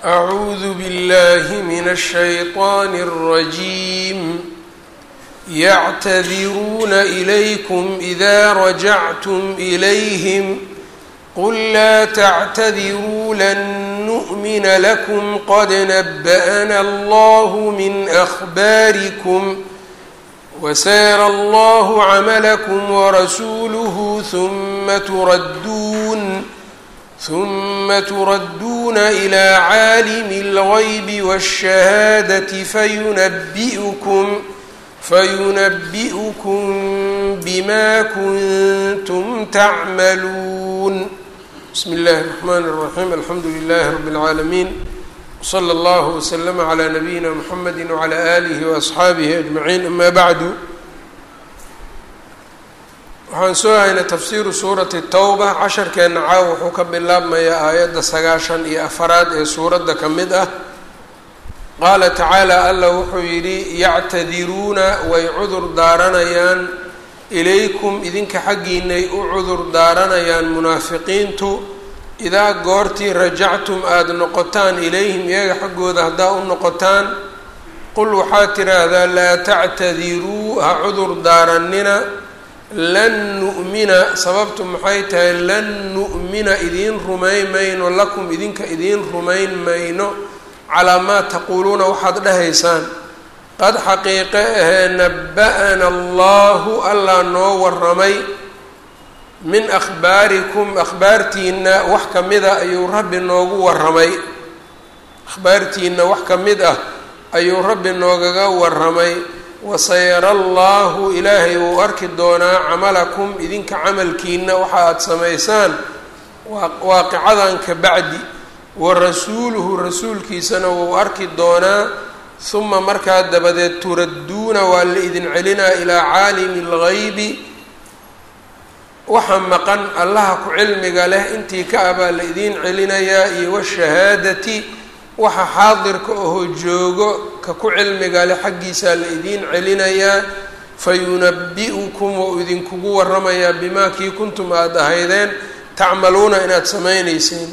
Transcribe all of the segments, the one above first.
أعوذ بالله من الشيطان الرجيم يعتذرون إليكم إذا رجعتم إليهم قل لا تعتذروا لن نؤمن لكم قد نبأنا الله من أخباركم وسيرى الله عملكم ورسوله ثم تردون ثم تردون إلى عالم الغيب والشهادة فينبئكم فينبئكم بما كنتم تعملون بسم الله الرحمن الرحيم الحمد لله رب العالمين وصلى الله وسلم على نبيina mحamedi وعlى آlihi وأصxaabihi أجمaعين ama bعdu waxaan soo haynay tafsiru suurati الtowba casharkeena caaw wuxuu ka bilaabmayaa aayadda sagaashan iyo afaraad ee suuradda ka mid ah qaala tacaalى alla wuxuu yidhi yactadiruuna way cudur daaranayaan ilaykum idinka xaggiinay u cudur daaranayaan munaafiqiintu idaa goortii rajactum aada noqotaan ilayhim iyaga xaggooda haddaa u noqotaan qul waxaad tidhaahdaa laa tactadiruu ha cudur daarannina lan nu'mina sababtu maxay tahay lan nu'mina idiin rumayn mayno lakum idinka idiin rumayn mayno calaa maa taquuluuna waxaad dhahaysaan qad xaqiiqe ahee naba'ana allahu allaa noo waramay min akhbaarikum akhbaartiina wax ka mid ah ayuu rabbi noogu waramay akhbaartiina wax ka mid ah ayuu rabbi noogaga waramay wasayara allahu ilaahay wuu arki doonaa camalakum idinka camalkiina waxa aada samaysaan waaqicadan ka bacdi wa rasuuluhu rasuulkiisana wuu arki doonaa huma markaa dabadeed turadduuna waa la idin celinaa ilaa caalimi اlgaybi waxa maqan allaha ku cilmiga leh intii ka ah baa la idiin celinayaa iyo washahaadati waxa xaadirka ahoo joogo ka ku cilmiga leh xaggiisaa la idiin celinayaa fayunabi'ukum wou idinkugu waramayaa bimaa kii kuntum aada ahaydeen tacmaluuna inaad samaynayseen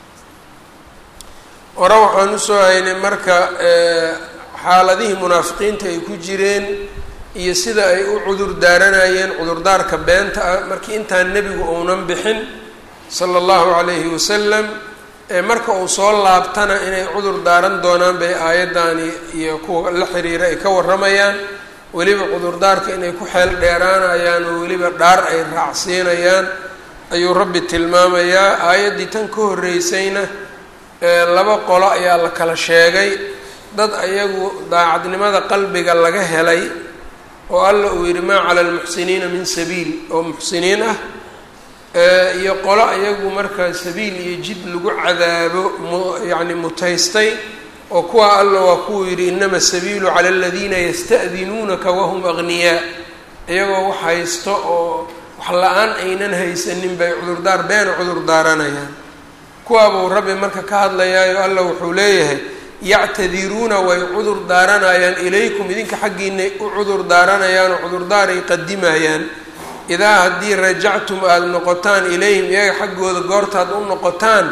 hore waxaan usoo haynay marka xaaladihii munaafiqiinta ay ku jireen iyo sida ay u cudur daaranayeen cudurdaarka beenta ah markii intaan nebigu uunan bixin sala allahu calayhi wasalam marka uu soo laabtana inay cudur daaran doonaan bay aayaddaani iyo kuwa la xiriira ay ka warramayaan weliba cudurdaarka inay ku xeel dheeraanayaan oo weliba dhaar ay raacsiinayaan ayuu rabbi tilmaamayaa aayaddii tan ka horreysayna laba qolo ayaa la kala sheegay dad ayagu daacadnimada qalbiga laga helay oo alla uu yidhi maa cala almuxsiniina min sabiil oo muxsiniin ah iyo qolo ayagu markaa sabiil iyo jid lagu cadaabo myacni mutaystay oo kuwa alla waa kuwuu yidhi inama sabiilu cala aladiina yasta'dinuunaka wahum agniyaa iyagoo wax haysto oo wax la-aan aynan haysanin bay cudurdaar beena cudur daaranayaan kuwaabuu rabbi marka ka hadlayaayo alla wuxuu leeyahay yactadiruuna way cudur daaranayaan ilaykum idinka xaggiinay u cudur daaranayaan oo cudurdaaray qadimayaan idaa haddii rajactum aada noqotaan ilayhim iyaga xaggooda goortaad u noqotaan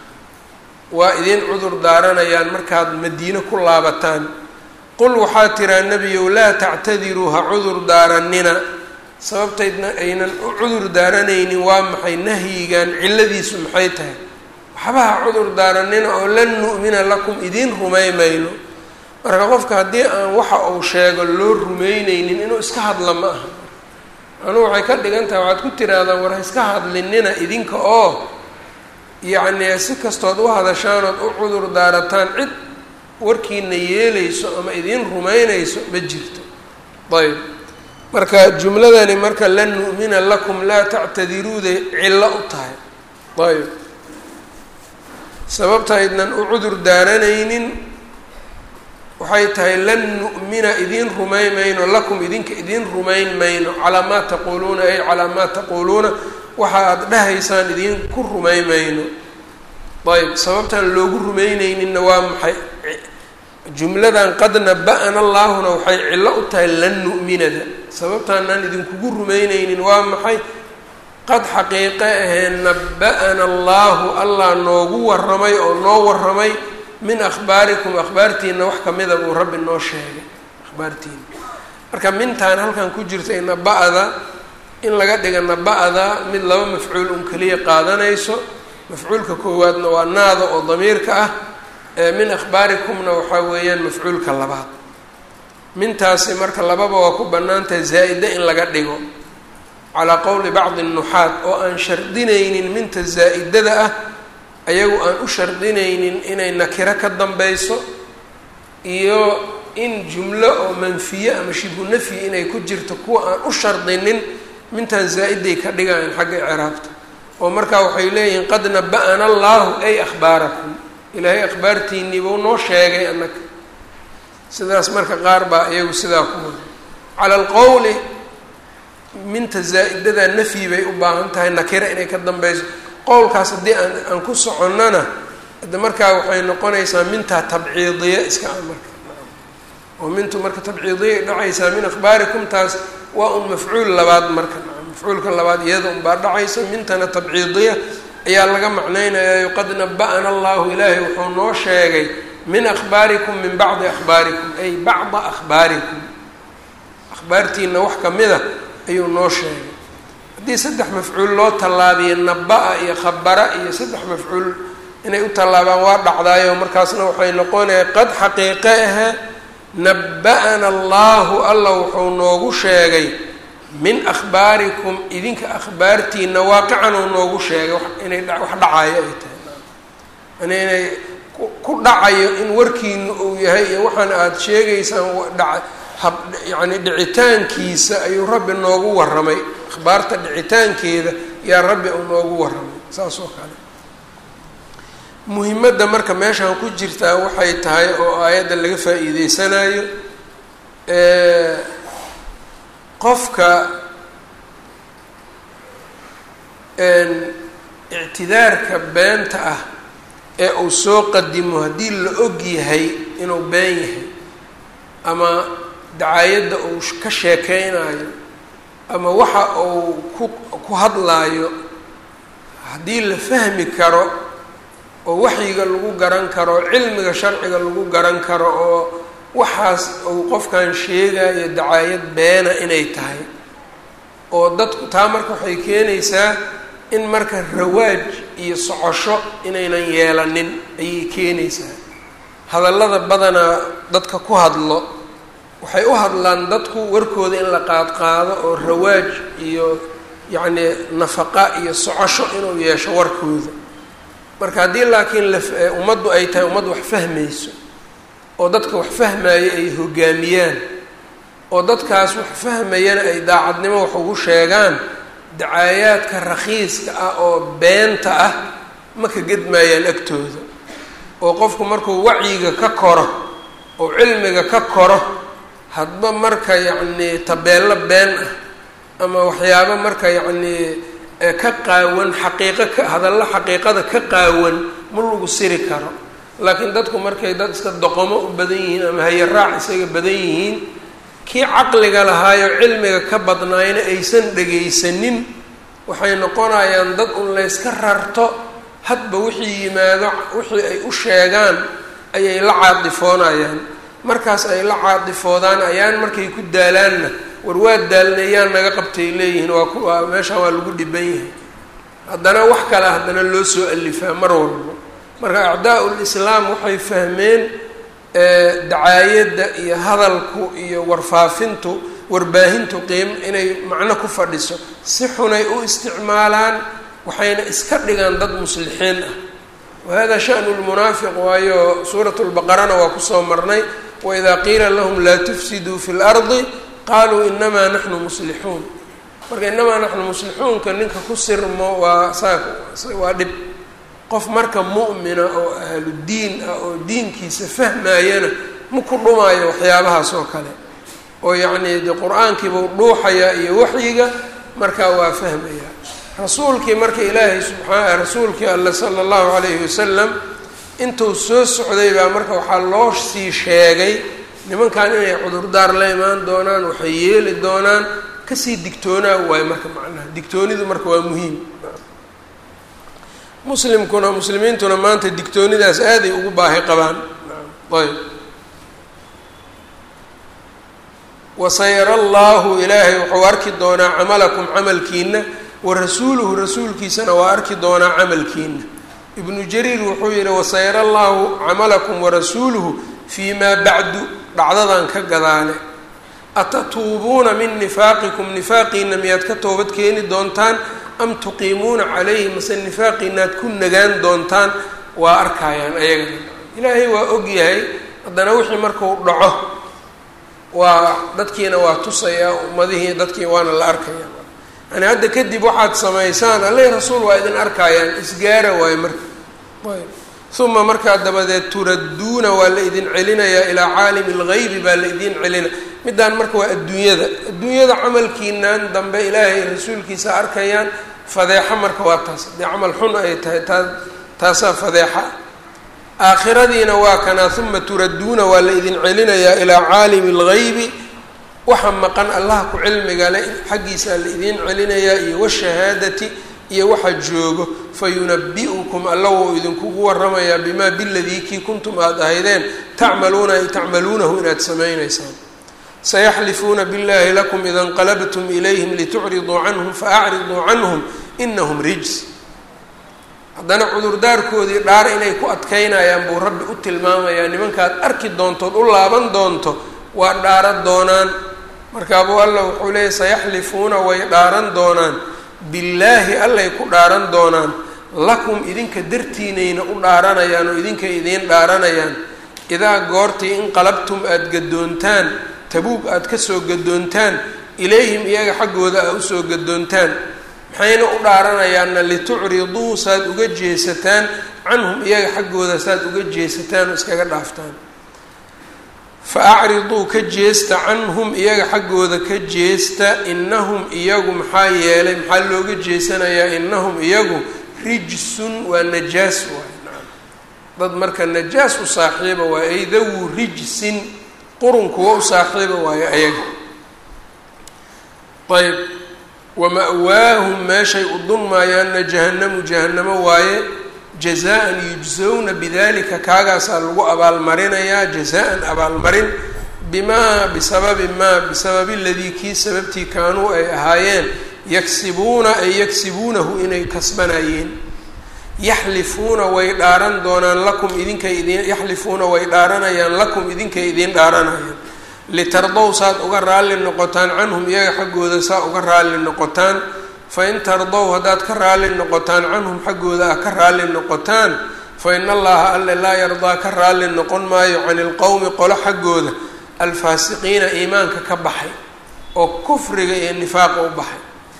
waa idin cudur daaranayaan markaad madiine ku laabataan qul waxaa tiraa nebiyow laa tactadiruu ha cudur daarannina sababtaydna aynan u cudur daaranaynin waa maxay nahyigan cilladiisu maxay tahay waxba ha cudur daarannina oo lan nu'mina lakum idiin rumay mayno marka qofka haddii aan waxa uu sheego loo rumeyneynin inuu iska hadla ma aha anuu waxay ka dhigan tahay waxaad ku tirahdaan war ha iska hadlinina idinka oo yacnii si kastood u hadashaanood u cudur daarataan cid warkiina yeelayso ama idiin rumeynayso ma jirto ayb marka jumladani marka lan nu'mina lakum laa tactadiruuday cillo u tahay ayb sababta aydnan u cudur daaranaynin waxay tahay lan nu'mina idiin rumayn mayno lakum idinka idiin rumayn mayno calaa maa taquuluuna ay calaa maa taquuluuna waxa aada dhahaysaan idiinku rumayn mayno ayb sababtaan loogu rumayneyninna waa maxay jumladan qad naba-ana allaahuna waxay cillo u tahay lan nu'minada sababtaanaan idinkugu rumayneynin waa maxay qad xaqiiqe ahee naba-ana allaahu allah noogu waramay oo noo waramay min akhbaarikum akhbaartiina wax kamida buu rabbi noo sheegay akhbaartiina marka mintaan halkan ku jirta naba-da in laga dhiga naba-da mid laba mafcuul un keliya qaadanayso mafcuulka koowaadna waa naada oo damiirka ah min akhbaarikumna waxaa weeyaan mafcuulka labaad mintaasi marka lababa waa ku bannaantahay zaa-ida in laga dhigo calaa qowli bacdi nuxaat oo aan shardinaynin minta zaa-idada ah ayagu aan u shardinaynin inay nakiro ka dambeyso iyo in jumlo oo manfiye ama shibu nafyi inay ku jirto kuwa aan u shardinin mintaan zaa-iday ka dhigayan xagga icraabta oo markaa waxay leeyihiin qad naba-ana allahu ay akhbaarakum ilaahay akhbaartiinii buu noo sheegay annaga sidaas marka qaar baa iyagu sidaa ku wada cala alqowli minta zaa-idada nafyi bay u baahan tahay nakira inay ka dambeyso qowlkaas haddii aan aan ku soconnana de markaa waxay noqonaysaa mintaa tabciidiya iska ah marka oo mintu marka tabciidiya dhacaysaa min akhbaarikum taas waa un mafcuul labaad marka mafcuulka labaad iyada unbaa dhacaysa mintana tabciidiya ayaa laga macnaynayayo qad naba-ana allahu ilaahay wuxuu noo sheegay min akhbaarikum min bacdi akhbaarikum ay bacda akhbaarikum akhbaartiina wax kamida ayuu noo sheegay haddii saddex mafcuul loo tallaabiyo naba-a iyo khabara iyo saddex mafcuul inay u tallaabaan waa dhacdaayo markaasna waxay noqonaya qad xaqiiqe ahe naba-ana allahu alla wuxuu noogu sheegay min akhbaarikum idinka akhbaartiina waaqican uu noogu sheegay inay wax dhacayo ay tahay yani inay ku dhacayo in warkiina uu yahay iyo waxaan aada sheegaysaan dha yani dhicitaankiisa ayuu rabbi noogu warramay akhbaarta dhicitaankeeda yaa rabbi uu noogu warramay saas oo kale muhimadda marka meeshaan ku jirtaa waxay tahay oo aayadda laga faa-iideysanayo qofka ictidaarka beenta ah ee uu soo qadimo haddii la og yahay inuu been yahay ama dacaayadda uu ka sheekeynayo ama waxa uu ku ku hadlaayo haddii la fahmi karo oo waxyiga lagu garan karo cilmiga sharciga lagu garan karo oo waxaas uu qofkan sheegayo dacaayad beena inay tahay oo dadku taa marka waxay keenaysaa in marka rawaaj iyo socosho inaynan yeelanin ayay keenaysaa hadallada badanaa dadka ku hadlo waxay u hadlaan dadku warkooda in la qaadqaado oo rawaaj iyo yacni nafaqa iyo socosho inuu yeesho warkooda marka haddii laakiin la ummaddu ay tahay ummad wax fahmayso oo dadka wax fahmaayo ay hogaamiyaan oo dadkaas wax fahmayana ay daacadnimo wax ugu sheegaan dacaayaadka rakhiiska ah oo beenta ah ma ka gedmaayaan agtooda oo qofku markuu wacyiga ka koro oo cilmiga ka koro hadba marka yacnii tabeello been ah ama waxyaabo marka yacnii ka qaawan xaqiiqo ka hadallo xaqiiqada ka qaawan ma lagu siri karo laakiin dadku markay dad iska doqomo u badan yihiin ama hayaraac isaga badan yihiin kii caqliga lahaayo cilmiga ka badnaayna aysan dhegaysanin waxay noqonayaan dad un layska rarto hadba wixii yimaado wixii ay u sheegaan ayay la caadifoonayaan markaas ay la caadifoodaan ayaan markay ku daalaanna war waa daalneeyaan naga qabtay leeyihiin waa kuwaa meeshaan waa lagu dhiban yahay haddana wax kale haddana loo soo alifaa mar walbo marka acdaa lislaam waxay fahmeen dacaayadda iyo hadalku iyo warfaafintu warbaahintu qiim inay macno ku fadhiso si xunay u isticmaalaan waxayna iska dhigaan dad muslixiin ah wahada shanu lmunaafiq waayo suurat lbaqarana waa kusoo marnay waidaa qiila lahum laa tufsiduu fi lardi qaluu inamaa naxnu muslixuun marka inamaa naxnu muslixuunka ninka ku sirmo waa saa waa dhib qof marka mu'mina oo ahludiin ah oo diinkiisa fahmaayana ma ku dhumaayo waxyaabahaas oo kale oo yacnii de qur-aankiibuu dhuuxayaa iyo waxyiga markaa waa fahmaya rasuulkii marka ilaahay subxaa rasuulkii alle sala allahu calayhi wasalam intuu soo socday baa marka waxaa loo sii sheegay nimankan inay cudurdaar la imaan doonaan waxay yeeli doonaan kasii digtoonaa waayo marka macnaha digtoonidu marka waa muhiim muslimkuna muslimiintuna maanta digtoonidaas aaday ugu baahi qabaan ayb wasayara allaahu ilaahay wuxuu arki doonaa camalakum camalkiina wa rasuuluhu rasuulkiisana waa arki doonaa camalkiina ibnu jariir wuxuu yihi wasayara allaahu camalakum warasuuluhu fii maa bacdu dhacdadan ka gadaale atatuubuuna min nifaaqikum nifaaqiina miyaad ka toobad keeni doontaan am tuqiimuuna calayhi mase nifaaqiinaad ku nagaan doontaan waa arkayaan ayagana ilaahay waa og yahay haddana wixii markuu dhaco waa dadkiina waa tusayaa ummadihii dadkii waana la arkaya yani hadda kadib waxaad samaysaan alle rasuul waa idin arkayaan isgaara waayo marka uma markaa dabadeed turadduuna waa la idin celinayaa ilaa caalimi lgaybi baa la idin celina middaan marka waa adduunyada adduunyada camalkiinan dambe ilaahay rasuulkiisa arkayaan fadeexo marka waa taas haddii camal xun ay tahay taa taasaa fadeexa aakhiradiina waa kanaa uma turadduuna waa la idin celinayaa ilaa caalimi اlgaybi waxa maqan allaha ku cilmiga le xaggiisaa la idin celinayaa iyo washahaadati iyo waxa joogo fayunabi'ukum alla wou idinkugu waramayaa bimaa biladii kii kuntum aada ahaydeen tacmaluuna ay tacmaluunahu inaad samaynaysaan sayaxlifuuna biاllahi lakum ida اnqalabtum ilayhim litucriduu canhum faacriduu canhum inahum rijs haddana cudurdaarkoodii dhaar inay ku adkaynayaan buu rabbi u tilmaamayaa nimankaad arki doontood u laaban doonto waa dhaaran doonaan markaabuu alla wuxuu leeyay sayaxlifuuna way dhaaran doonaan billaahi allay ku dhaaran doonaan lakum idinka dartiinayna u dhaaranayaan oo idinka idiin dhaaranayaan idaa goortii inqalabtum aada gadoontaan tabuug aada kasoo gadoontaan ilayhim iyaga xaggooda aa usoo gadoontaan maxayna u dhaaranayaanna litucriduu saad uga jeesataan canhum iyaga xaggooda saad uga jeesataan oo iskaga dhaaftaan fa acriduu ka jeesta canhum iyaga xaggooda ka jeesta inahum iyagu maxaa yeelay maxaa looga jeesanayaa inahum iyagu rijsun waa najaas waay naam dad marka najaas u saaxiiba waayo ay dawu rijsin qurun kuwa u saaxiiba waayo ayaga ayb wama-waahum meeshay u dunmaayaanna jahannamu jahannamo waaye jazaan yujsawna bidalika kaagaasaa lagu abaalmarinayaa jazaan abaalmarin bimaa bisababi maa bisababi ladii kii sababtii kaanuu ay ahaayeen yaksibuuna ay yaksibuunahu inay kasbanayeen yaxlifuuna way dhaaran doonaan lakum idinkay idin yaxlifuuna way dhaaranayaan lakum idinkay idiin dhaaranayaan litardow saad uga raalli noqotaan canhum iyaga xaggooda saa uga raalli noqotaan fain tardow haddaad ka raalli noqotaan canhum xaggooda ah ka raalli noqotaan fa in allaha alle laa yardaa ka raalli noqon maayo cani ilqowmi qolo xaggooda alfaasiqiina iimaanka ka baxay oo kufriga iyo nifaaqa u baxay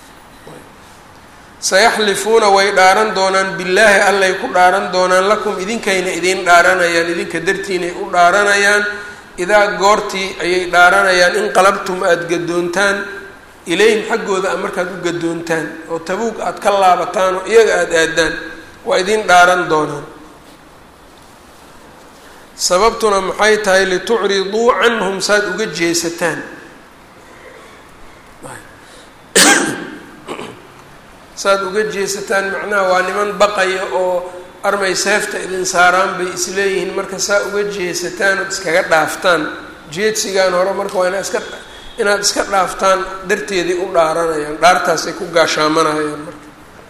sayaxlifuuna way dhaaran doonaan billaahi allay ku dhaaran doonaan lakum idinkayna idiin dhaaranayaan idinka dartiinay u dhaaranayaan idaa goortii ayay dhaaranayaan in qalabtum aada gadoontaan ilayhim xaggooda a markaad u gadoontaan oo tabuug aada ka laabataan oo iyaga aada aadaan waa idiin dhaaran doonaan sababtuna maxay tahay litucriduu canhum saad uga jeesataan saad uga jeesataan macnaha waa niman baqaya oo armay seefta idin saaraan bay isleeyihiin marka saa uga jeesataan ood iskaga dhaaftaan jeedsigaan hore marka waa inaa iska inaad iska dhaaftaan darteeday u dhaaranayaan dhaartaasay ku gaashaamanayaan marka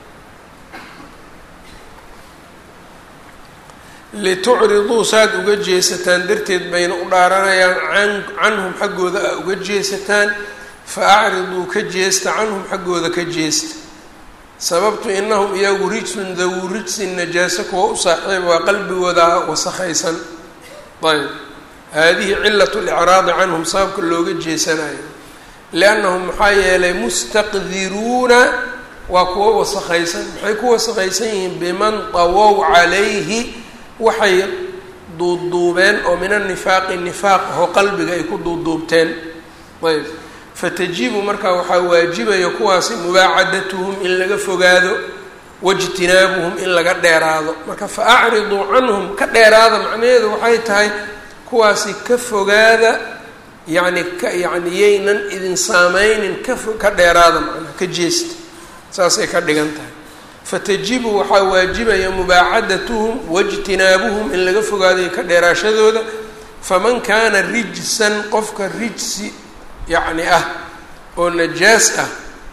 litucriduu saad uga jeesataan darteed bayna u dhaaranayaan an canhum xaggooda a uga jeesataan fa acriduu ka jeesta canhum xaggooda ka jeesta sababtu inahum iyagu rijsun dawu rijsin najaaso kuwa u saaxiiba waa qalbigooda wasakhaysan ayb haadihi cilat licraadi canhum sababka looga jeesanayo liannahum maxaa yeelay mustaqdiruuna waa kuwa wasakhaysan maxay ku wasakhaysan yihiin biman tawow calayhi waxay duuduubeen oo min anifaaqi nifaaq ahoo qalbiga ay ku duuduubteen ayb fatajibu markaa waxaa waajibaya kuwaasi mubaacadatuhum in laga fogaado waijtinaabuhum in laga dheeraado marka fa acriduu canhum ka dheeraada macnaheedu waxay tahay kuwaasi ka fogaada yacni ka yacni yaynan idin saameynin ka fo ka dheeraada macnaa ka jeesta saasay ka dhigan tahay fatajibu waxaa waajibaya mubaacadatuhum waijtinaabuhum in laga fogaaday ka dheeraashadooda faman kaana rijsan qofka rijsi yacni ah oo najaas ah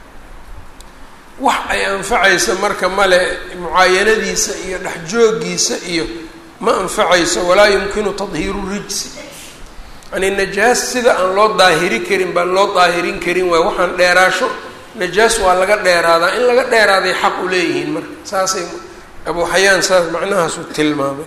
wax ay anfacayso marka male mucaayanadiisa iyo dhexjoogiisa iyo ma anfacayso walaa yumkinu tadhiiru rijsi yani najaas sida aan loo daahiri karin baan loo daahirin karin waay waxaan dheeraasho najaas waa laga dheeraadaa in laga dheeraaday xaq u leeyihiin marka saasay abu xayaan saas macnahaasu tilmaamay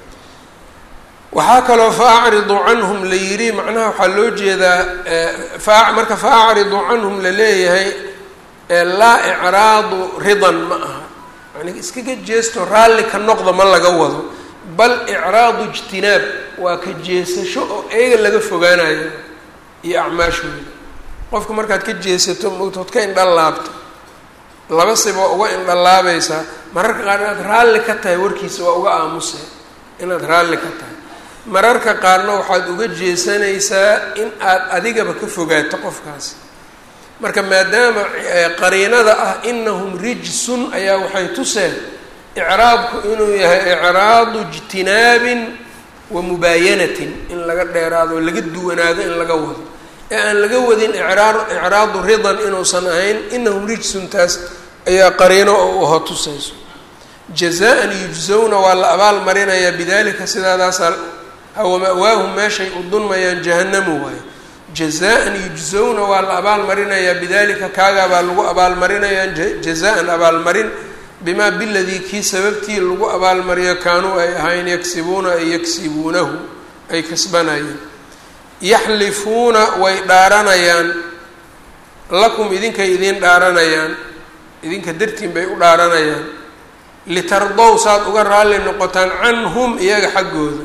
waxaa kaloo fa acridu canhum la yidhi macnaha waxaa loo jeedaa fa marka fa acridu canhum la leeyahay laa icraadu ridan ma aha yani iskaga jeesto raalli ka noqda ma laga wado bal icraadu ijtinaab waa ka jeesasho oo eega laga fogaanayo iyo acmaashooda qofka markaad ka jeesato mogtood ka indhalaabto laba siba uga indhalaabaysaa mararka qaar inaad raalli ka tahay warkiisa waa uga aamusay inaad raalli ka tahay mararka qaarna waxaad uga jeesanaysaa in aad adigaba ka fogaato qofkaasi marka maadaama qariinada ah inahum rijsun ayaa waxay tuseen icraabku inuu yahay icraadu ijtinaabin wa mubaayanatin in laga dheeraado o laga duwanaado in laga wado ee aan laga wadin icraa icraadu ridan inuusan ahayn inahum rijsun taas ayaa qariino oo uho tusayso jazaan yujzawna waa la abaal marinayaa bidalika sidaadaasaa hawa ma'waahum meeshay u dunmayaan jahanamu waayo jazaan yujzawna waa la abaalmarinayaa bidalika kaagaabaa lagu abaalmarinayaa jazaan abaalmarin bimaa biladii kii sababtii lagu abaalmariyo kaanuu ay ahayn yagsibuuna ay yagsibuunahu ay kasbanayeen yaxlifuuna way dhaaranayaan lakum idinkay idiin dhaaranayaan idinka dartiin bay u dhaaranayaan litardow saad uga raalli noqotaan canhum iyaga xaggooda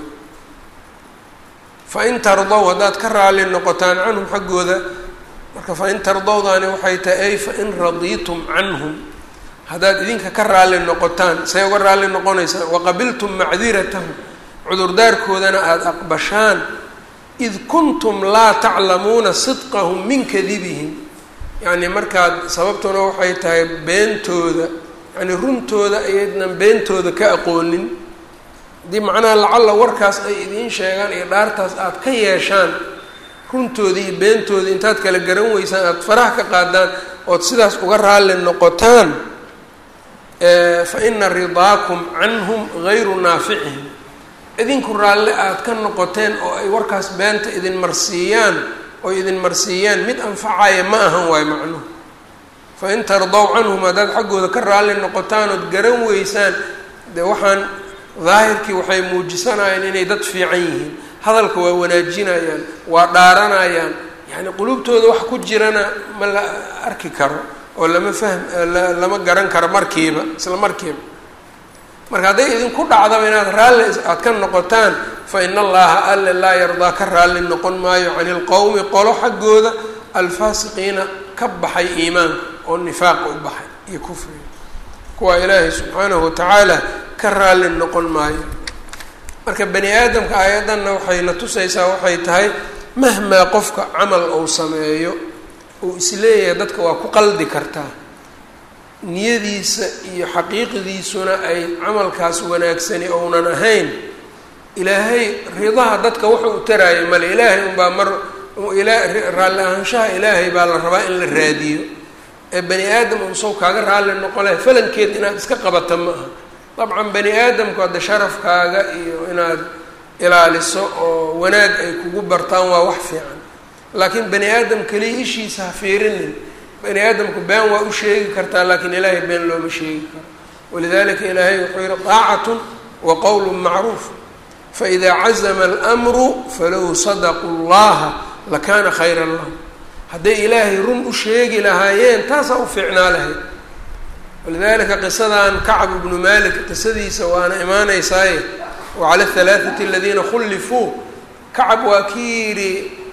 fain tardow haddaad ka raalli noqotaan canhum xaggooda marka fain tardowdaani waxay tahay ay fain radiitum canhum haddaad idinka ka raalli noqotaan say uga raalli noqonaysaan waqabiltum macdiratahum cudurdaarkoodana aada aqbashaan id kuntum laa taclamuuna sidqahum min kadibihim yacni markaad sababtuna waxay tahay beentooda yacni runtooda ayaydnan beentooda ka aqoonin haddii macnaha lacalla warkaas ay idiin sheegaan iyo dhaartaas aada ka yeeshaan runtooda iyo beentooda intaad kala garan weysaan aada faraha ka qaadaan ood sidaas uga raalli noqotaan fa ina ridaakum canhum gayru naaficihim idinku raalle aada ka noqoteen oo ay warkaas beenta idin marsiiyaan oo idin marsiiyaan mid anfacaya ma ahan waayo macnuhu fa in tardow canhum haddaad xaggooda ka raalli noqotaan ood garan weysaan dee waxaan daahirkii waxay muujisanayaan inay dad fiican yihiin hadalka waa wanaajinayaan waa dhaaranayaan yacni qulubtooda wax ku jirana ma la arki karo oo lama fahm lama garan karo markiiba isla markiiba marka hadday idinku dhacdaba inaad raalli aada ka noqotaan fa ina allaha alle laa yardaa ka raalli noqon maayo cani ilqowmi qolo xaggooda alfaasiqiina ka baxay iimaanka oo nifaaqa u baxay iyo kufriga kuwaa ilaahay subxaanahu watacaala ka raalli noqon maayo marka bani aadamka aayaddanna waxay na tusaysaa waxay tahay mahmaa qofka camal uu sameeyo uu isleeyahay dadka waa ku qaldi kartaa niyadiisa iyo xaqiiqdiisuna ay camalkaas wanaagsani ounan ahayn ilaahay ridaha dadka wuxuu u taraayo male ilaahay unbaa mar raalli ahaanshaha ilaahay baa la rabaa in la raadiyo ee bani aadam unsaw kaaga raalli noqon lahay falankeed inaad iska qabata ma aha dabcan bani aadamku hadda sharafkaaga iyo inaad ilaaliso oo wanaag ay kugu bartaan waa wax fiican laakiin bani aadam keliya ishiisa ha fiirinin bani aadamku been waa u sheegi kartaa laakiin ilaahay been looma sheegi karo walidalika ilaahay wuxuu yihi daacatun wa qowlu macruuf faإida cazma اlأmru falow sadaquu اllaha lakana khayra lahum hadday ilaahay run u sheegi lahaayeen taasaa u fiicnaa lahayd walidalika qisadan kacb ibnu malik qisadiisa waana imaanaysaaye wacala halaaثati aladiina khullifuu kacab waa kii yidhi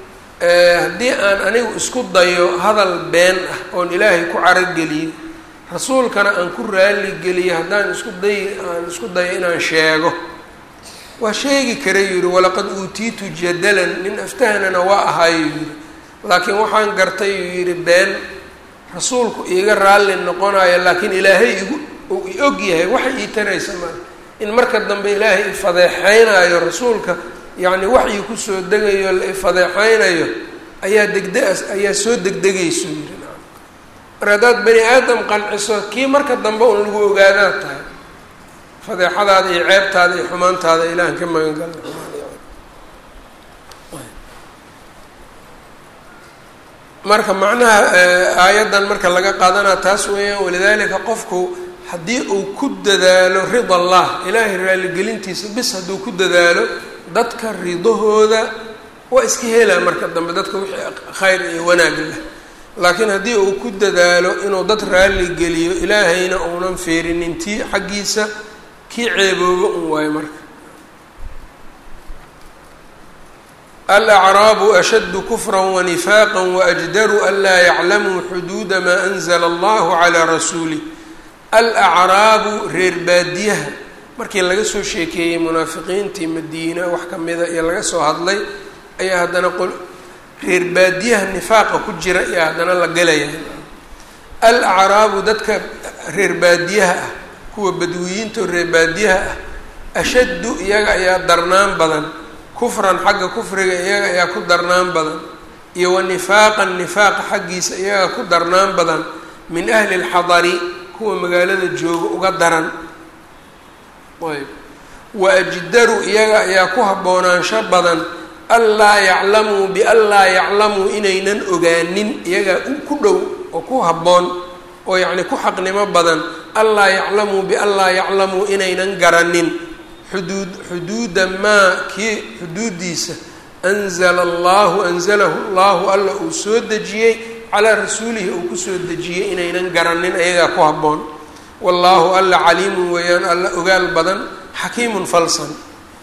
haddii aan anigu isku dayo hadal been ah oon ilaahay ku carogeliyo rasuulkana aan ku raaligeliyo haddaan isku day aan isku dayo inaan sheego waa sheegi karay yidhi walaqad uutiitu jadalan nin aftahnana waa ahaayo yidhi laakiin waxaan gartay uu yidhi been rasuulku iiga raalli noqonayo laakiin ilaahay igu uu i og yahay waxay ii taraysa maa in marka dambe ilaahay ifadeexeynayo rasuulka yacni waxii kusoo degayo la ifadeexeynayo ayaa degda ayaa soo degdegayso yiri mar haddaad bani aadam qanciso kii marka dambe un lagu ogaadaad tahay fadeexadaada iyo ceebtaada iyo xumaantaada ilahan ka magan galna marka macnaha aayaddan marka laga qaadanaa taas weeyaan walidaalika qofku haddii uu ku dadaalo rida allah ilaahay raaligelintiisa bis hadduu ku dadaalo dadka ridahooda waa iska helaa marka dambe dadka wixii khayr iyo wanaag leh laakiin haddii uu ku dadaalo inuu dad raalli geliyo ilaahayna uunan feerinin tii xaggiisa kii ceeboobo un waayo marka alacraabu ashaddu kufra wanifaaqa waajdaru an laa yaclamuu xuduuda maa anzla allahu calaa rasuulih alacraabu reer baadiyaha markii laga soo sheekeeyey munaafiqiintii madiina wax kamida iyo laga soo hadlay ayaa haddana qol reer baadiyaha nifaaqa ku jira iyo haddana la gelaya alacraabu dadka reer baadiyaha ah kuwa badwiyiinta oo reer baadiyaha ah ashaddu iyaga ayaa darnaan badan kufran xagga kufriga iyaga ayaa ku darnaan badan iyo wa nifaaqan nifaaqa xaggiisa iyaga ku darnaan badan min ahli lxadari kuwa magaalada jooga uga daran ayb wa ajdaru iyaga ayaa ku haboonaansho badan anlaa yaclamuu bianlaa yaclamuu inaynan ogaanin iyagaa ku dhow oo ku habboon oo yacni ku xaqnimo badan anlaa yaclamuu bianlaa yaclamuu inaynan garanin xuduud xuduuda maa kii xuduudiisa anzala allahu anzalahu allahu alla uu soo dejiyey calaa rasuulihi uu kusoo dejiyey inaynan garanin ayagaa ku habboon wallaahu alla caliimun weeyaan alla ogaal badan xakiimun falsan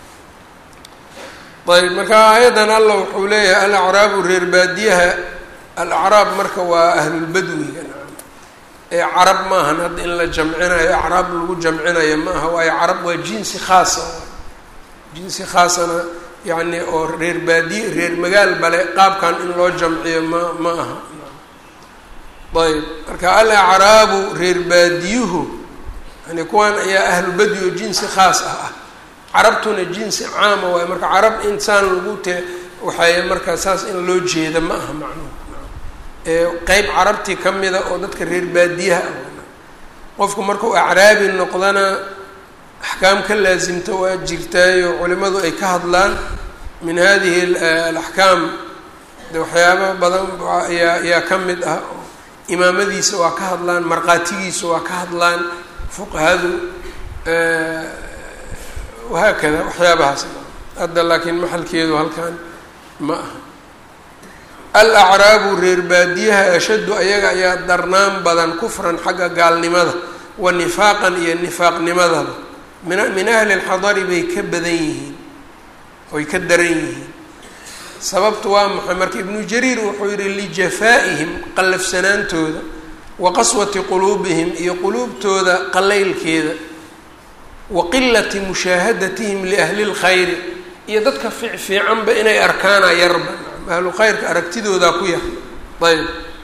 ayb marka aayaddan alla wuxuu leeyahay alacraabu reer baadiyaha alacraab marka waa ahlulbadwiga ee carab maahan hadda in la jamcinayo acraab lagu jamcinayo ma aha waayo carab waa jinsi khaasa jinsi khaasana yacni oo reer baadiye reer magaal bale qaabkan in loo jamciyo ma ma aha ayb marka alacraabu reer baadiyuhu yani kuwan ayaa ahlubadwi oo jinsi khaas ah ah carabtuna jinsi caama waayo marka carab insaan lagu te waxay marka saas in loo jeeda ma aha macnuhu qeyb carabtii ka mida oo dadka reer baadiyaha ah qofku markuu acraabi noqdana axkaam ka laasimta waa jirtaayo culimadu ay ka hadlaan min hadihi alaxkaam de waxyaaba badan ayaa ayaa ka mid ah imaamadiisa waa ka hadlaan markhaatigiisa waa ka hadlaan fuqahadu wahaakada waxyaabahaas hadda laakiin maxalkeedu halkan ma aha alacraabu reer baadiyaha ashaddu ayaga ayaa darnaan badan kufran xagga gaalnimada wa nifaaqan iyo nifaaqnimadaba min min ahli lxadari bay ka badan yihiin oy ka daran yihiin sababtu waa maxay marka ibnu jariir wuxuu yihi lijafaa'ihim qallafsanaantooda wa qaswati quluubihim iyo quluubtooda qalaylkeeda wa qilati mushaahadatihim liahli lkhayri iyo dadka fiicfiicanba inay arkaana yarba ahlu khayrka aragtidoodaa ku yar ayb